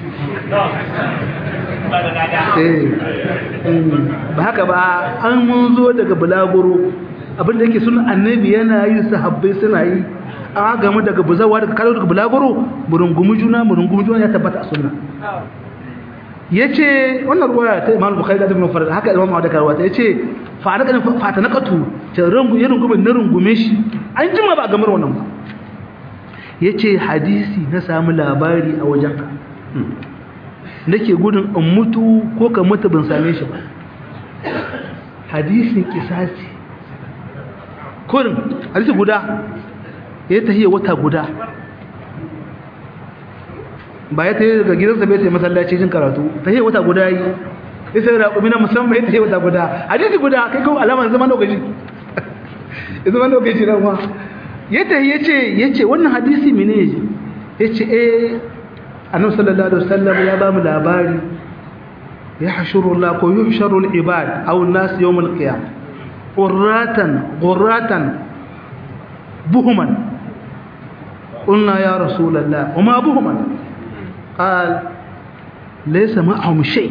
ba haka ba an mun zo daga balaguro abinda yake suna annabi yana yi sahabbai suna yi an gamu daga buzawa daga kalo daga balaguro mu rungumi juna mu rungumi juna ya tabbata a sunna yace wannan ruwaya ta Imam Bukhari da Ibn Farad haka Imam Ahmad da karwata yace fa na fata na katu ta rungu ya rungume na rungume shi an jima ba gamar wannan ba yace hadisi na samu labari a wajenka nake gudun in mutu ko ka mutu ban same shi ba hadisin kisasi kurin hadisi guda ya tahiya wata guda ba ya tahiya daga gidansa bai tahiya masallaci jin karatu tahiya wata guda yi ya sai raƙumi na musamman ya tahiya wata guda hadisi guda kai kawo alamar zaman lokaci zaman lokaci na ma ya tahiya ce ya ce wannan hadisi mene ya ya ce eh annabi sallallahu alaihi wasallam ya ba mu labari ya hashuru Allah ko yuhsharu al-ibad aw an-nas yawm al-qiyam qurratan qurratan buhuman qulna ya rasul Allah wama buhuman qal laysa ma'ahum shay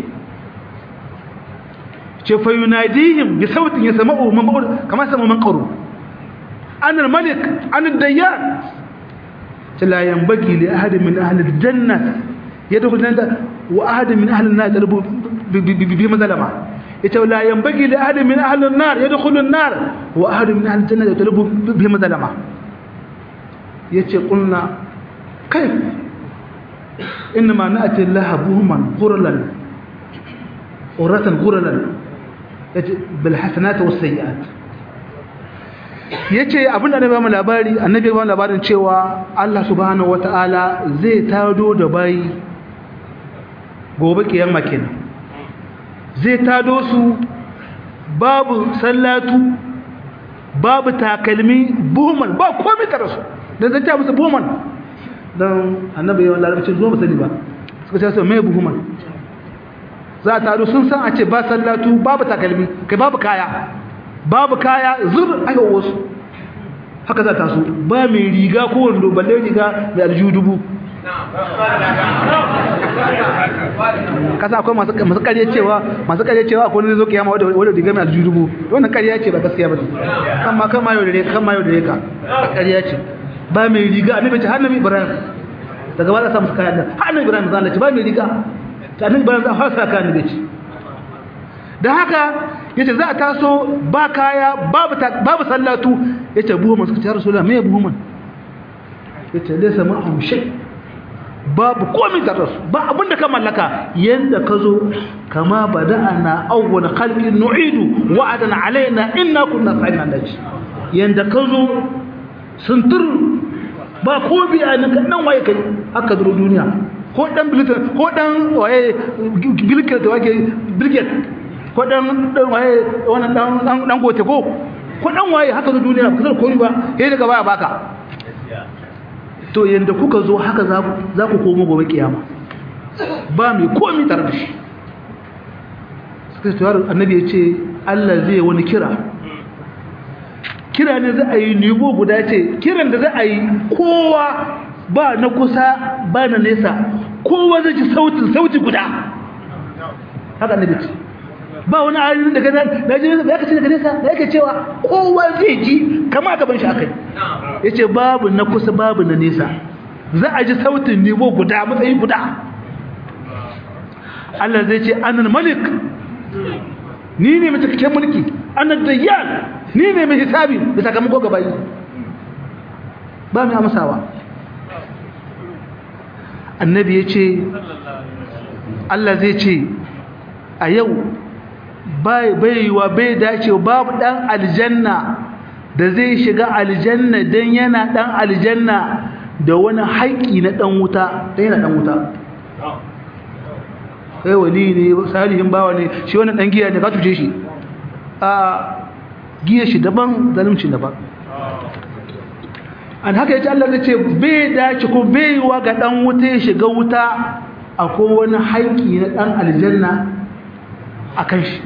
ce fa yunadihim bi sautin yasma'u man ba'ud kama sama man qaru ana al-malik ana ad-dayyan لا ينبغي لأحد من أهل الجنة يدخل الجنة وأحد من أهل النار يطلب بما ظلم لا ينبغي لأحد من أهل النار يدخل النار وأحد من أهل الجنة يطلب بما ظلم يتي قلنا كيف إنما نأتي الله بهما غرلا غرة غرلا بالحسنات والسيئات yace abinda annabi ba labari annabi ba labarin cewa Allah subhanahu wataala zai tado da bayi gobe kiyama kenan zai tado su babu sallatu babu takalmi buhuman ba komai tare su dan zai ta musu buhuman dan annabi yawan larabci zo ba sani ba suka ce mai buhuman za ta tado sun san a ce ba sallatu babu takalmi kai babu kaya babu kaya zur aka wasu haka za ta so ba mai riga ko wando balle riga mai aljihu dubu kasa akwai masu masu ƙarya cewa masu ƙarya cewa akwai wani zo kiyama wanda wanda riga mai aljihu dubu wannan ƙarya ce ba gaskiya ba kan ma kan ma yau da reka kan ma yau da reka ƙarya ce ba mai riga annabi ce annabi ibrahim daga ba za sa musu kayan nan har annabi ibrahim zan ce ba mai riga ta annabi ibrahim za fasa kayan annabi ce da haka yace za a taso ba kaya babu babu sallatu yace buhuman suka ce ya rasulullah me buhuman yace laysa ma'am shay babu komai da rasu ba abinda ka mallaka yanda ka zo kama bada'ana awwal khalqin nu'idu wa'adan alaina inna kunna fa'ilna daji yanda ka zo suntur ba ko biya nan nan waye kai haka duro duniya ko dan bilitan ko dan waye bilkir da wake bilkir ko dan dan waye wannan dan dan gote ko ko dan waye haka duro duniya ba kasar komai ba sai daga baya baka to yanda kuka zo haka za ku za ku komo gobe kiyama ba mai komai tare da shi sai to annabi ya ce Allah zai wani kira kira ne za a yi nigo guda ce kiran da za a yi kowa ba na kusa ba na nesa kowa zai ji sautin sauti guda haka na bici ba wani ayoyin daga nan da ji ya kace daga nesa da yake cewa kowa zai ji kama gaban shi akai yace babu na kusa babu na nesa za a ji sautin nigo guda matsayi guda Allah zai ce anal malik ni ne mai cikakken mulki anad dayyan ni ne mai hisabi da sakamako ga bayi ba mai amsawa annabi ya ce Allah zai ce a yau baiwa bai dacewa babu dan aljanna da zai shiga aljanna dan yana dan aljanna da wani haƙƙi na dan wuta dan yana dan wuta sai wali ne salihin bawa ne shi wannan dan giya ne ka tuce shi a giya shi daban zalunci daban an haka yace Allah zai ce bai dace ko bai wa ga dan wuta ya shiga wuta akwai wani haƙi na dan aljanna akan shi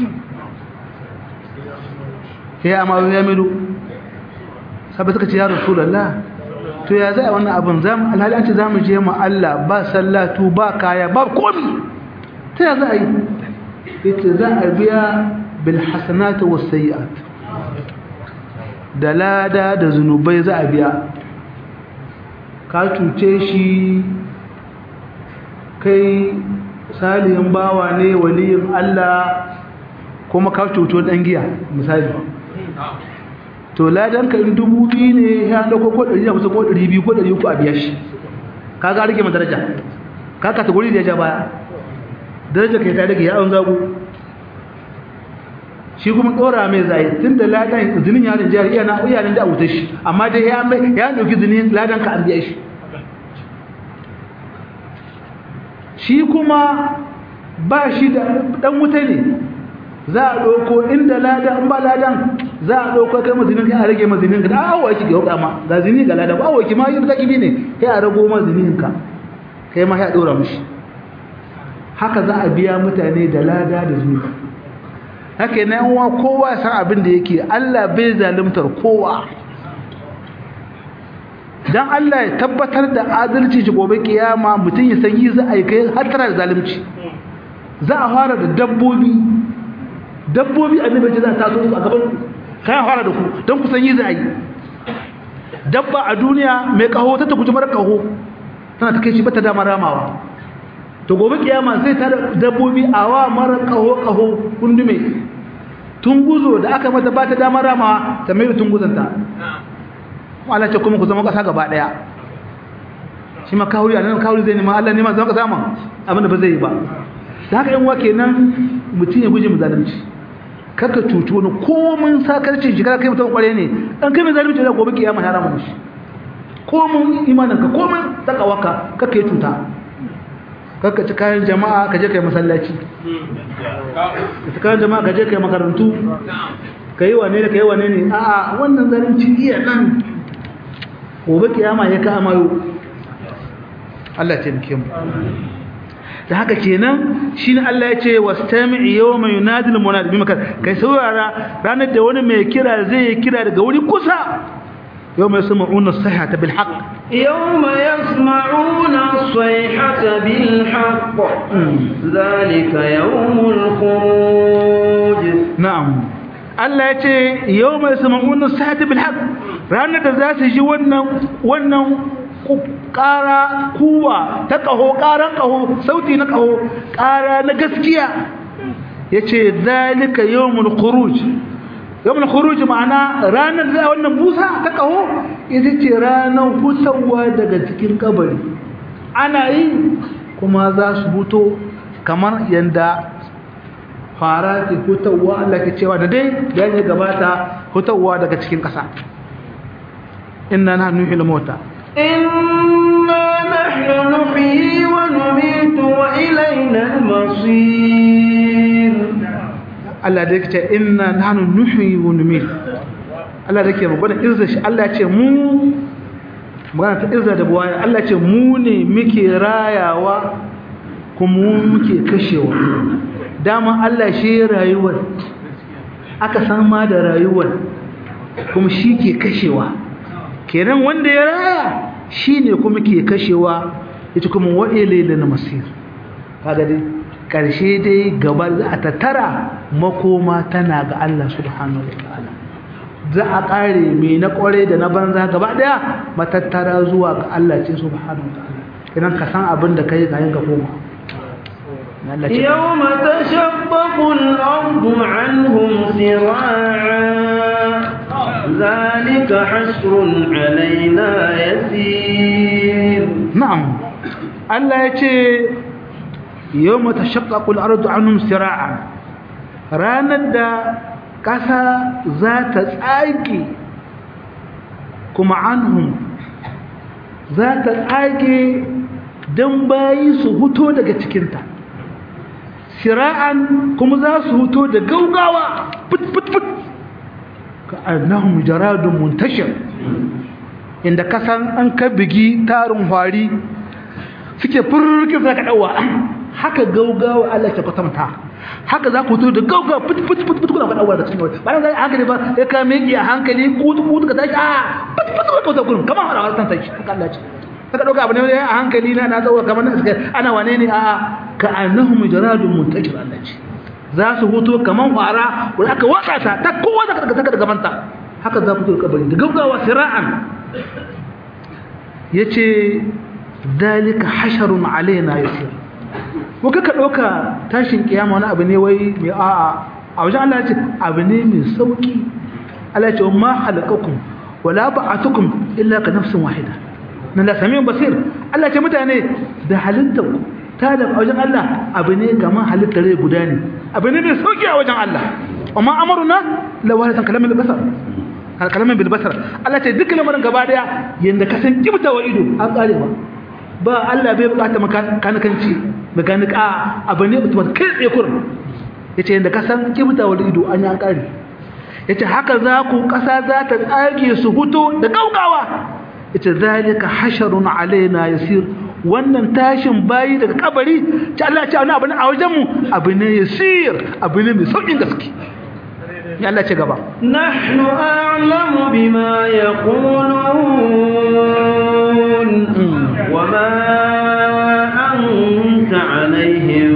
ya amma ya milu sabai suka ce ya rasulullah to ya zai wannan abin zamu alhali an ce zamu je mu Allah ba sallatu ba kaya ba komi ta ya za a yi yace za a biya bil hasanati was sayiat da lada da zunubai za a biya ka cuce shi kai salihin bawa ne waliyin Allah kuma ka cuto dan giya misali to ladan ka in dubu biyu ne ya dauko ko 100 ko 200 ko 300 a biya shi kaga rike ma daraja ka ka taguri da ya ja baya daraja kai ta rage ya an zago shi kuma dora mai zai tun da ladan zinin yarin jari iya na iyanin da wuta shi amma dai ya mai ya dauki zinin ladan ka an biya shi shi kuma ba shi da dan wuta ne za a ɗauko inda ladan ba ladan za a ɗauko kai mazinin ka a rage mazinin ka da awa ki ga hukama ga zini ga ladan awa ki ma yin zaki ne sai a rago mazinin ka kai ma ya ɗora mishi haka za a biya mutane da lada da zunubi haka yana yawa kowa san abin da yake Allah bai zalimtar kowa dan Allah ya tabbatar da adalci shi gobe kiyama mutum ya san yi za a yi kai har tara da zalunci za a fara da dabbobi dabbobi annabi ce za ta so a gaban kai fara da ku dan ku san yi za a yi dabba a duniya mai kaho ta ta guji mara kaho tana ta kai shi bata dama ramawa to gobe kiyama zai ta dabbobi awa mara kaho kaho kundume tunguzo da aka mata ba ta dama ramawa ta mai tunguzanta Allah ce kuma ku zama kasa gaba daya shi ma kawuri a nan kawuri zai nema Allah nema zama kasa ma abin da ba zai yi ba da haka yan wa kenan mutum ya guje mu zalunci kaka cuci wani komin sakarcin shi kada kai mutum kware ne an kai mai zalunci da gobe kiyama ya rama mushi komin imanin ka komin takawaka kaka yi cuta kaka ci kayan jama'a ka je kai masallaci ka ci kayan jama'a ka je kai makarantu ka yi wane ne ka yi wane ne a'a wannan zalunci iya nan gobe kiyama ya ka amayo Allah ya taimake mu da haka kenan shine Allah ya ce wastami'i yawma yunadi al-munadi bi makan kai saurara ranar da wani mai kira zai kira daga wuri kusa yawma yasma'una as-sayhata bil haqq يوم يسمعون الصيحة بالحق ذلك يوم الخروج na'am Allah ya ce yawma yasma'una as-sayhata bil haqq ranar da za su ji wannan wannan ƙara kuwa ta ƙaho ƙaran ƙaho sauti na ƙaho ƙara na gaskiya ya ce zalika yawmul khuruj yawmul khuruj ma'ana ranar da wannan busa ta ƙaho ita ce ranar hutawa daga cikin kabari ana yi kuma za su huto kamar yanda fara ke hutawa Allah ke cewa da dai da ya gabata hutawa daga cikin ƙasa inna nahnu nuhyil mauta إنا نحن نحيي ونميت وإلينا المصير Allah da yake ce inna nahnu nuhyi wa numit Allah da yake magana izza shi Allah ya ce mu magana ta izza da buwaya Allah ya ce mu ne muke rayawa kuma mu muke kashewa dama Allah shi rayuwar aka san ma da rayuwar kuma shi ke kashewa kenan wanda ya raya shine kuma ke kashewa ita kuma wa'ile lil masir kaga dai karshe dai gaba za a tattara makoma tana ga Allah subhanahu wataala za a kare me na kware da na banza gaba daya matattara zuwa ga Allah ce subhanahu wataala idan ka san abin da kai ga ka koma Allah ce يوم تشقق الأرض عنهم سراعا ذلك حشر علينا يسير na'am Allah ya ce yawma tashaqqaqu al-ardu anhum sira'an ranar da ƙasa za ta tsage kuma anhum za ta tsage don bayi su huto daga cikinta sira'an kuma za su huto da gaugawa put put put ka annahum jaradun muntashir inda kasan an ka bigi tarin hwari suke furkin za ka ɗauwa haka gaugawa Allah ke kwatanta haka za ku to da gaugawa fit fit fit fit kuna ɗauwa da cikin wata bayan zai hankali ba ya ka meki a hankali kutu kutu ka tashi a fit fit fit kuta gurin kamar hada wasan tashi haka Allah ce saka ɗauka abu ne a hankali na na tsawo kamar na suka ana wane ne a ka annahum jaradun muntajir Allah ce za su huto kamar fara wanda aka watsa ta ta kowa da ka daga gabanta haka za ku to kabari da gaugawa sira'an yace dalika hasharun alaina yasir ko kaka dauka tashin kiyama wani abu ne wai mai a'a a wajen Allah yace abu ne mai sauki Allah yace ma halakakum wala ba'atukum illa ka nafsin wahida nan da samiyan basir Allah yace mutane da halittar ta da wajen Allah abu ne kamar halittar rai guda ne abu ne mai sauki a wajen Allah amma amaruna la wahidatan kalamin basar kalamin bil basar Allah ce duk lamarin gaba daya yanda ka san kibta wa ido an kare ba ba Allah bai bukata makanikanci mekanik a abu ne mutum kai tsaye kurin yace yanda ka san kibta wa ido an yi an kare yace haka za ku kasa za ta tsage su huto da gaugawa yace zalika hasharun alaina yasir wannan tashin bayi daga kabari ta Allah ya ce wani abu ne a wajen mu abu ne yasir abu ne mai saukin gaske ya Allah ce gaba نحن أعلم بما يقولون وما أنت عليهم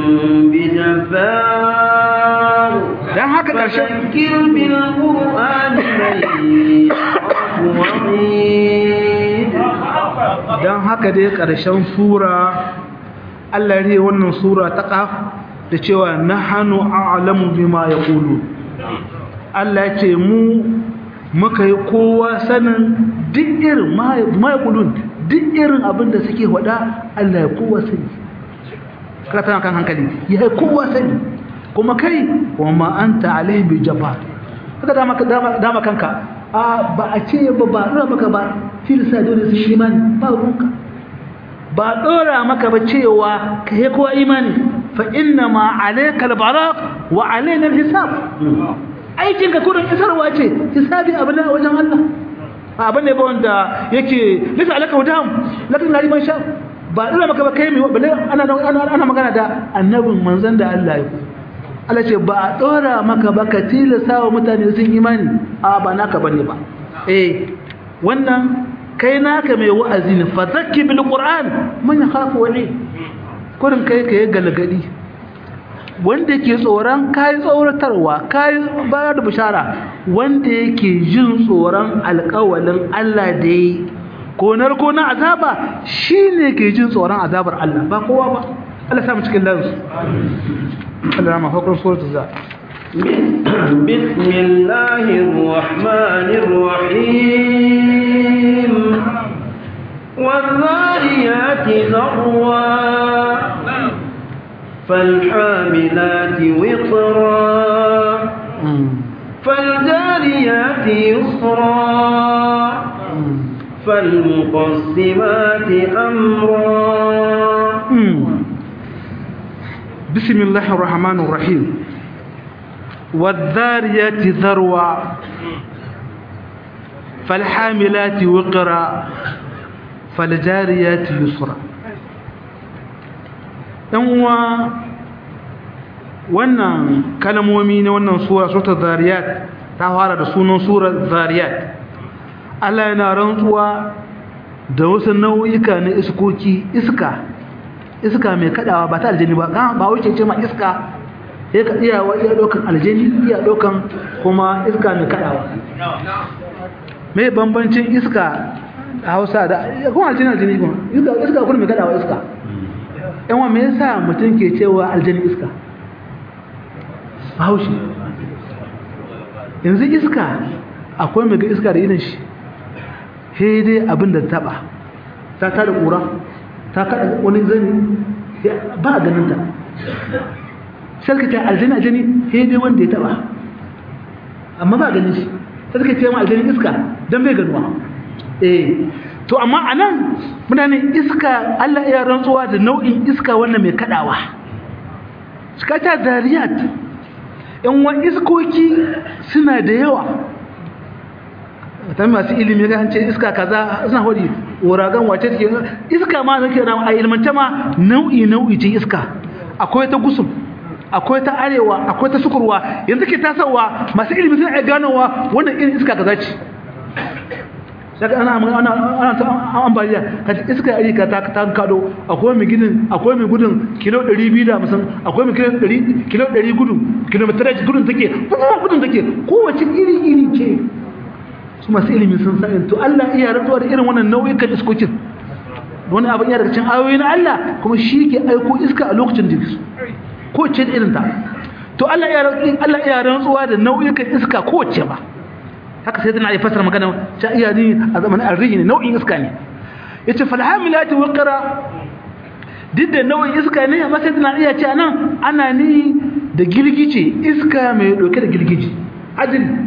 بجبار dan haka karshen فذكر بالقرآن من يخاف وعيد dan haka dai karshen sura Allah ya wannan sura ta qaf da cewa nahnu a'lamu bima yaqulu Allah ya ce mu muka yi kowa sanin duk irin ma yaqulun duk irin abin da suke wada Allah ya kowa sani kada tana kan hankali ya kowa sani kuma kai wa ma anta alaihi bi jabbar kaga dama dama dama kanka a ba a ce ba ba dora maka ba tilsa dole sun imani ba ruwanka ba dora maka ba cewa kai kowa imani fa inna ma alayka albalagh wa alaina alhisab aikin ka kudin isarwa ce hisabi abin da wajen Allah abin ne ba wanda yake lisa alaka hudam lakin lari man sha ba dora maka ba kai mai bale ana ana magana da annabin manzon da Allah ya Allah ce ba a ɗora maka ba ka tilasa wa mutane sun imani a ba naka ba ne ba eh wannan kai naka mai wa'azi ne fa zakki bil qur'an man yakhafu wani kurin kai kai galgadi wanda yake tsoron kai tsoratarwa kai bayar da bishara wanda yake jin tsoron alƙawalin Allah da yi ko narko na azaba shine ke jin tsoron azabar Allah ba kowa ba Allah sa mu cikin lansu Allah ma fakar suratul za بسم الله الرحمن الرحيم والذاريات ذروا فالحاملات وقرا فالجاريات يسرا فالمقسمات أمرا بسم الله الرحمن الرحيم والذاريات ذروا فالحاملات وقرا فالجاريات يسرا uwa wannan kalmomi ne wannan sura suratul zariyat ta fara da sunan surar zariyat Allah yana rantsuwa da wasu nau'ika na iskoki iska iska mai kadawa ba ta aljini ba ba wuce ce ma iska sai ka iya wa iya dokan aljini iya dokan kuma iska mai kadawa mai bambancin iska a Hausa da kuma aljini aljini kuma iska iska kuma mai kadawa iska yan wa me yasa mutum ke cewa aljini iska Bahaushe yanzu iska akwai mai ga iska da irin shi sai dai abin da taba ta tada kura ta kada wani zani ba ganin ta sarka ta aljani aljani sai dai wanda ya taba amma ba ganin shi sarka ce ma aljani iska dan bai ganuwa eh to amma anan mutane iska Allah ya rantsuwa da nau'in iska wannan mai kadawa suka ta zariyat yan wa iskoki suna da yawa ta masu ilimi ga ce iska kaza suna hodi wuragan wace take iska ma nake na a ilmance ma nau'i nau'i ce iska akwai ta gusum akwai ta arewa akwai ta sukurwa yanzu ke tasawa masu ilimi suna iya ganowa wannan irin iska kaza ce saka ana ana ana ta ambaliya ka iska ari ka ta ta kado akwai mai gudun akwai mai gudun kilo 250 akwai mai kilo 100 kilo 100 gudun kilometrage gudun take gudun take kowace iri iri ce su masu ilimi sun sani to Allah iya rantsuwa da irin wannan nau'ikan iskokin wani abin iya daga cikin ayoyi na Allah kuma shi ke aiko iska a lokacin da su ko ce da irin ta to Allah iya Allah iya rantsuwa da nau'ikan iska ko ce ba haka sai tana yi fasara magana ta iya ni a zamanin arrihi ne nau'in iska ne yace fal hamilati waqra duk da nau'in iska ne amma sai tana iya ce anan ana ni da girgije iska mai dauke da girgije adil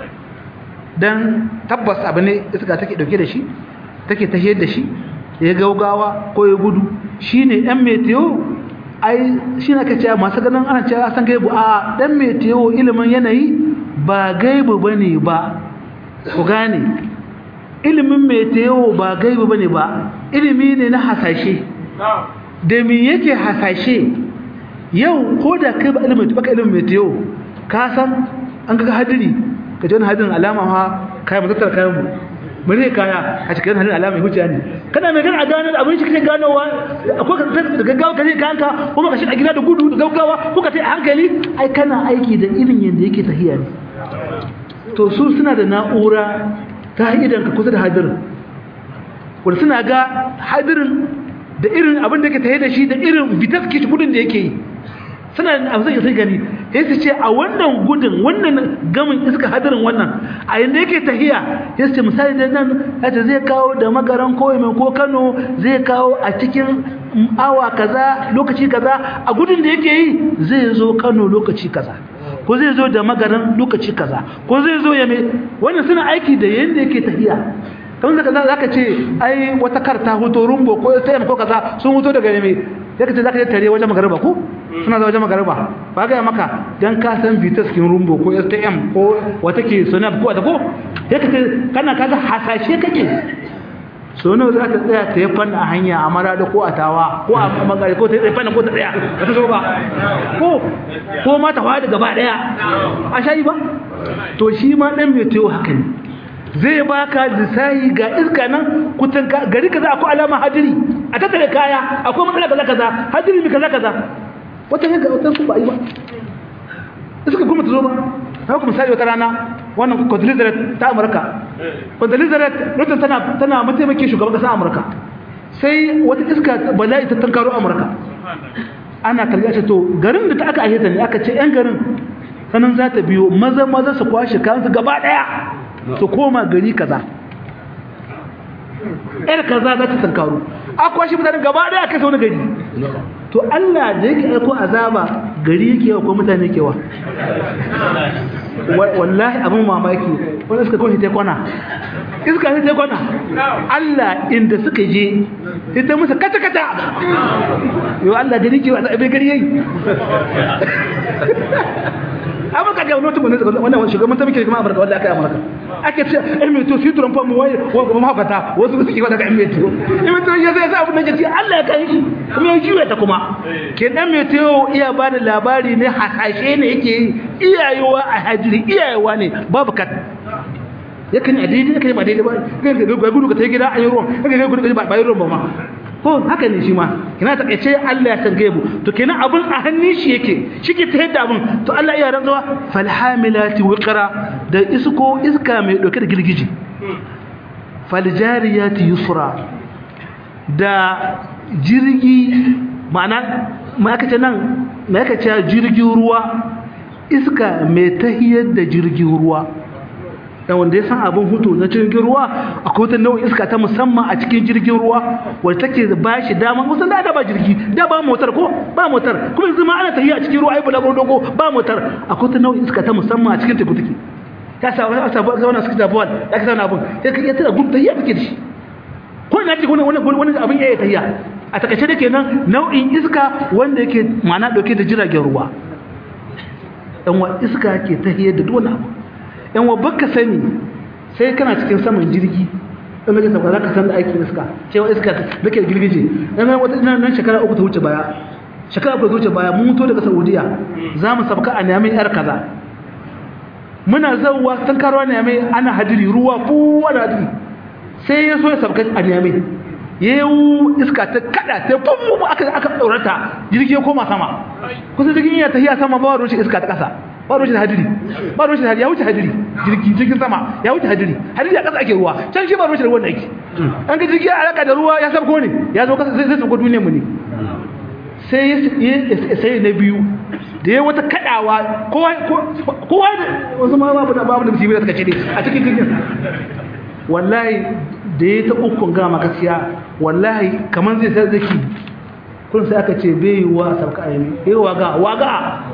dan tabbas abu ne iska take dauke da shi take tahiyar da shi ya gaugawa ko ya gudu shine dan meteo ai shine kace masu ganin ana cewa san gaibu a dan meteo ilimin yanayi ba gaibu bane ba ku gane ilimin meteo ba gaibu bane ba ilimi ne na hasashe da me yake hasashe yau ko da kai ba ilimin baka ilimin meteo ka san an ga hadiri ka ji wani hadirin alama ha kai mu tattara kayan mu mu ne kaya a cikin hadirin alama ya hujja ne kana mai gana a gano abin shi kake ganowa akwai ka da gaggawa ka je kayanka kuma ka shi a gida da gudu da gaggawa ko ka tai a hankali ai kana aiki da irin yanda yake tahiya ne to su suna da na'ura ta idan ka kusa da hadirin wanda suna ga hadirin da irin abin da yake tahiya da shi da irin vitas ke gudun da yake yi suna abu zai sai gani sai su ce a wannan gudun wannan gamin iska hadirin wannan a yanda yake tahiya sai su ce misali da nan hata zai kawo da magaran ko mai ko Kano zai kawo a cikin awa kaza lokaci kaza a gudun da yake yi zai zo Kano lokaci kaza ko zai zo da magaran lokaci kaza ko zai zo ya mai wannan suna aiki da yanda yake tahiya kamar da za ka ce ai wata karta hoto rumbo ko ta ko kaza sun hoto daga mai sai ka ce za ka je tare wajen magariba ko suna za wajen magariba ba ga maka dan ka san vitas kin rumbo ko stm ko wata ke sonab ko wata ko sai ka ce kana kaga hasashe kake so nawa za ta tsaya ta yi fanna a hanya a marada ko a tawa ko a magari ko ta yi fanna ko ta tsaya ba ta zo ba ko ko ma ta fadi gaba daya a shayi ba to shi ma dan mai tayo haka ne zai baka lissahi ga iska nan kutan gari kaza akwai alama hadiri a tattare kaya akwai matsala kaza kaza hadiri mi kaza kaza wata yanka wata su ba yi ba iska kuma ta zo ba ta kuma misali wata rana wannan Condoleezza ta Amurka Condoleezza lokacin tana tana mataimakin shugaban kasar Amurka sai wata iska bala'i ta tankaro Amurka ana karya ce to garin da ta aka aihata ne aka ce yan garin sanan za ta biyo maza maza su kwashe kansu gaba daya su koma gari kaza yar kaza za ta tankaro a kwashe mutane gaba daya kai wani gari to Allah da yake aiko azaba gari yake yawa ko mutane yake wa wallahi abin mamaki wani iska kawai ta kwana iska ta kwana Allah inda suka je ita musu kata kata yau Allah gari ke wa abin gari yayi amurka ga wani mutum wannan shugaban ta muke kuma amurka wanda aka yi amurka ake ce ɗan mai to su turan famu wai wani mahaukata wasu suke wata ga ɗan mai to ɗan mai to ya zai sa abin da ke ce Allah ya kai shi kuma ya juya ta kuma ke ɗan mai to iya ba da labari ne hasashe ne yake yi iyayewa a hajiri iyayewa ne babu kat yakan a daidai yakan ba daidai ba ga gudu ka ta gida an yi ruwan ga gudu ba yi ruwan ba ma ko haka ne shi ma kina ta kace Allah ya san gaibu to kenan abun a hannun shi yake shike ta yadda abun to Allah ya rantsuwa fal hamilati wiqra da isko iska mai dauke da girgiji fal jariyati yusra da jirgi ma'ana ma aka ce nan ma aka ce jirgin ruwa iska mai tahiyar da jirgin ruwa da wanda ya san abin hutu na jirgin ruwa akwai wata nau'in iska ta musamman a cikin jirgin ruwa wadda take ba shi dama kusan da ba jirgi da ba motar ko ba motar kuma yanzu ma ana tafiya a cikin ruwa ai bula dogo ba motar akwai wata nau'in iska ta musamman a cikin teku take ka sa wani asa ba wannan suka tabuwa da ka sauna abin sai ka iya tana gudu tahiya take da shi ko ina ce wani wani abin ya yi tahiya a takaice da kenan nau'in iska wanda yake ma'ana dauke da jiragen ruwa dan wa iska ke tahiyar da duk wani abu yan wa baka sani sai kana cikin saman jirgi dan nake sabga zaka san da aikin iska cewa iska nake girgije dan wata nan shekara uku ta wuce baya shekara uku ta wuce baya mun mutu daga Saudiya za mu sabka a Niamey yar kaza muna zawwa san karwa Niamey ana hadiri ruwa fuwa da hadiri sai ya so ya sabka a Niamey yau iska ta kada ta fumu aka aka tsorata jirgi ya koma sama kusa jirgin ya tafiya sama ba ruwan iska ta kasa ba ruwan hadiri ba ruwan hadiri ya wuce hadiri jirgi jirgin sama ya wuce hadiri hadiri a kasa ake ruwa can shi ba ruwan ruwan da ake an ga jirgi alaka da ruwa ya sabko ne ya zo kasa sai sai sabko duniyar mu ne sai sai na biyu da ya wata kadawa kowa kowa wasu ma babu da babu da musibi da suka ce a cikin jirgin wallahi da ya ta ukun gama gaskiya wallahi kamar zai sai zaki kun sai aka ce bai wa sauka ayyami bai waga waga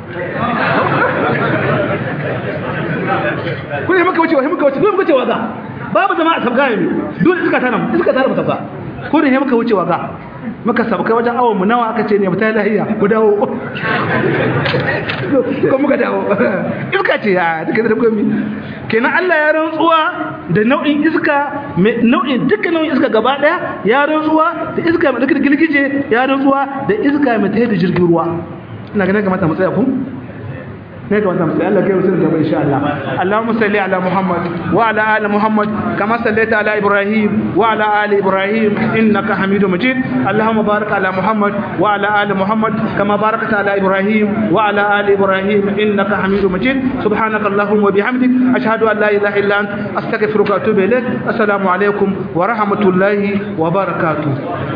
kun yi maka wuce wa muka wuce dole muka ce waga babu zama a sauka ayyami dole iska tana iska tana sauka kun yi maka wuce waga muka sauka wajen awon mu nawa aka ce ne mutane lahiya ku dawo ko muka dawo iska ce ya duka da komi kenan Allah ya rantsuwa da nau'in iska nau'in dukkan nau'in iska gaba daya ya rantsuwa da iska mai dukkan gilgije ya rantsuwa da iska mai tayar da jirgin ruwa ina ganin kamata mu tsaya ku ne ga wannan sai Allah kai mutum gaba insha Allah Allahumma salli ala Muhammad wa ala ali Muhammad kama sallaita ala Ibrahim wa ala ali Ibrahim innaka Hamidum Majid Allahumma barik ala Muhammad wa ala ali Muhammad kama barakta ala Ibrahim wa ala ali Ibrahim innaka Hamidum Majid subhanaka Allahumma wa bihamdik ashhadu an la ilaha illa anta astaghfiruka wa atubu ilaik assalamu alaikum wa rahmatullahi wa barakatuh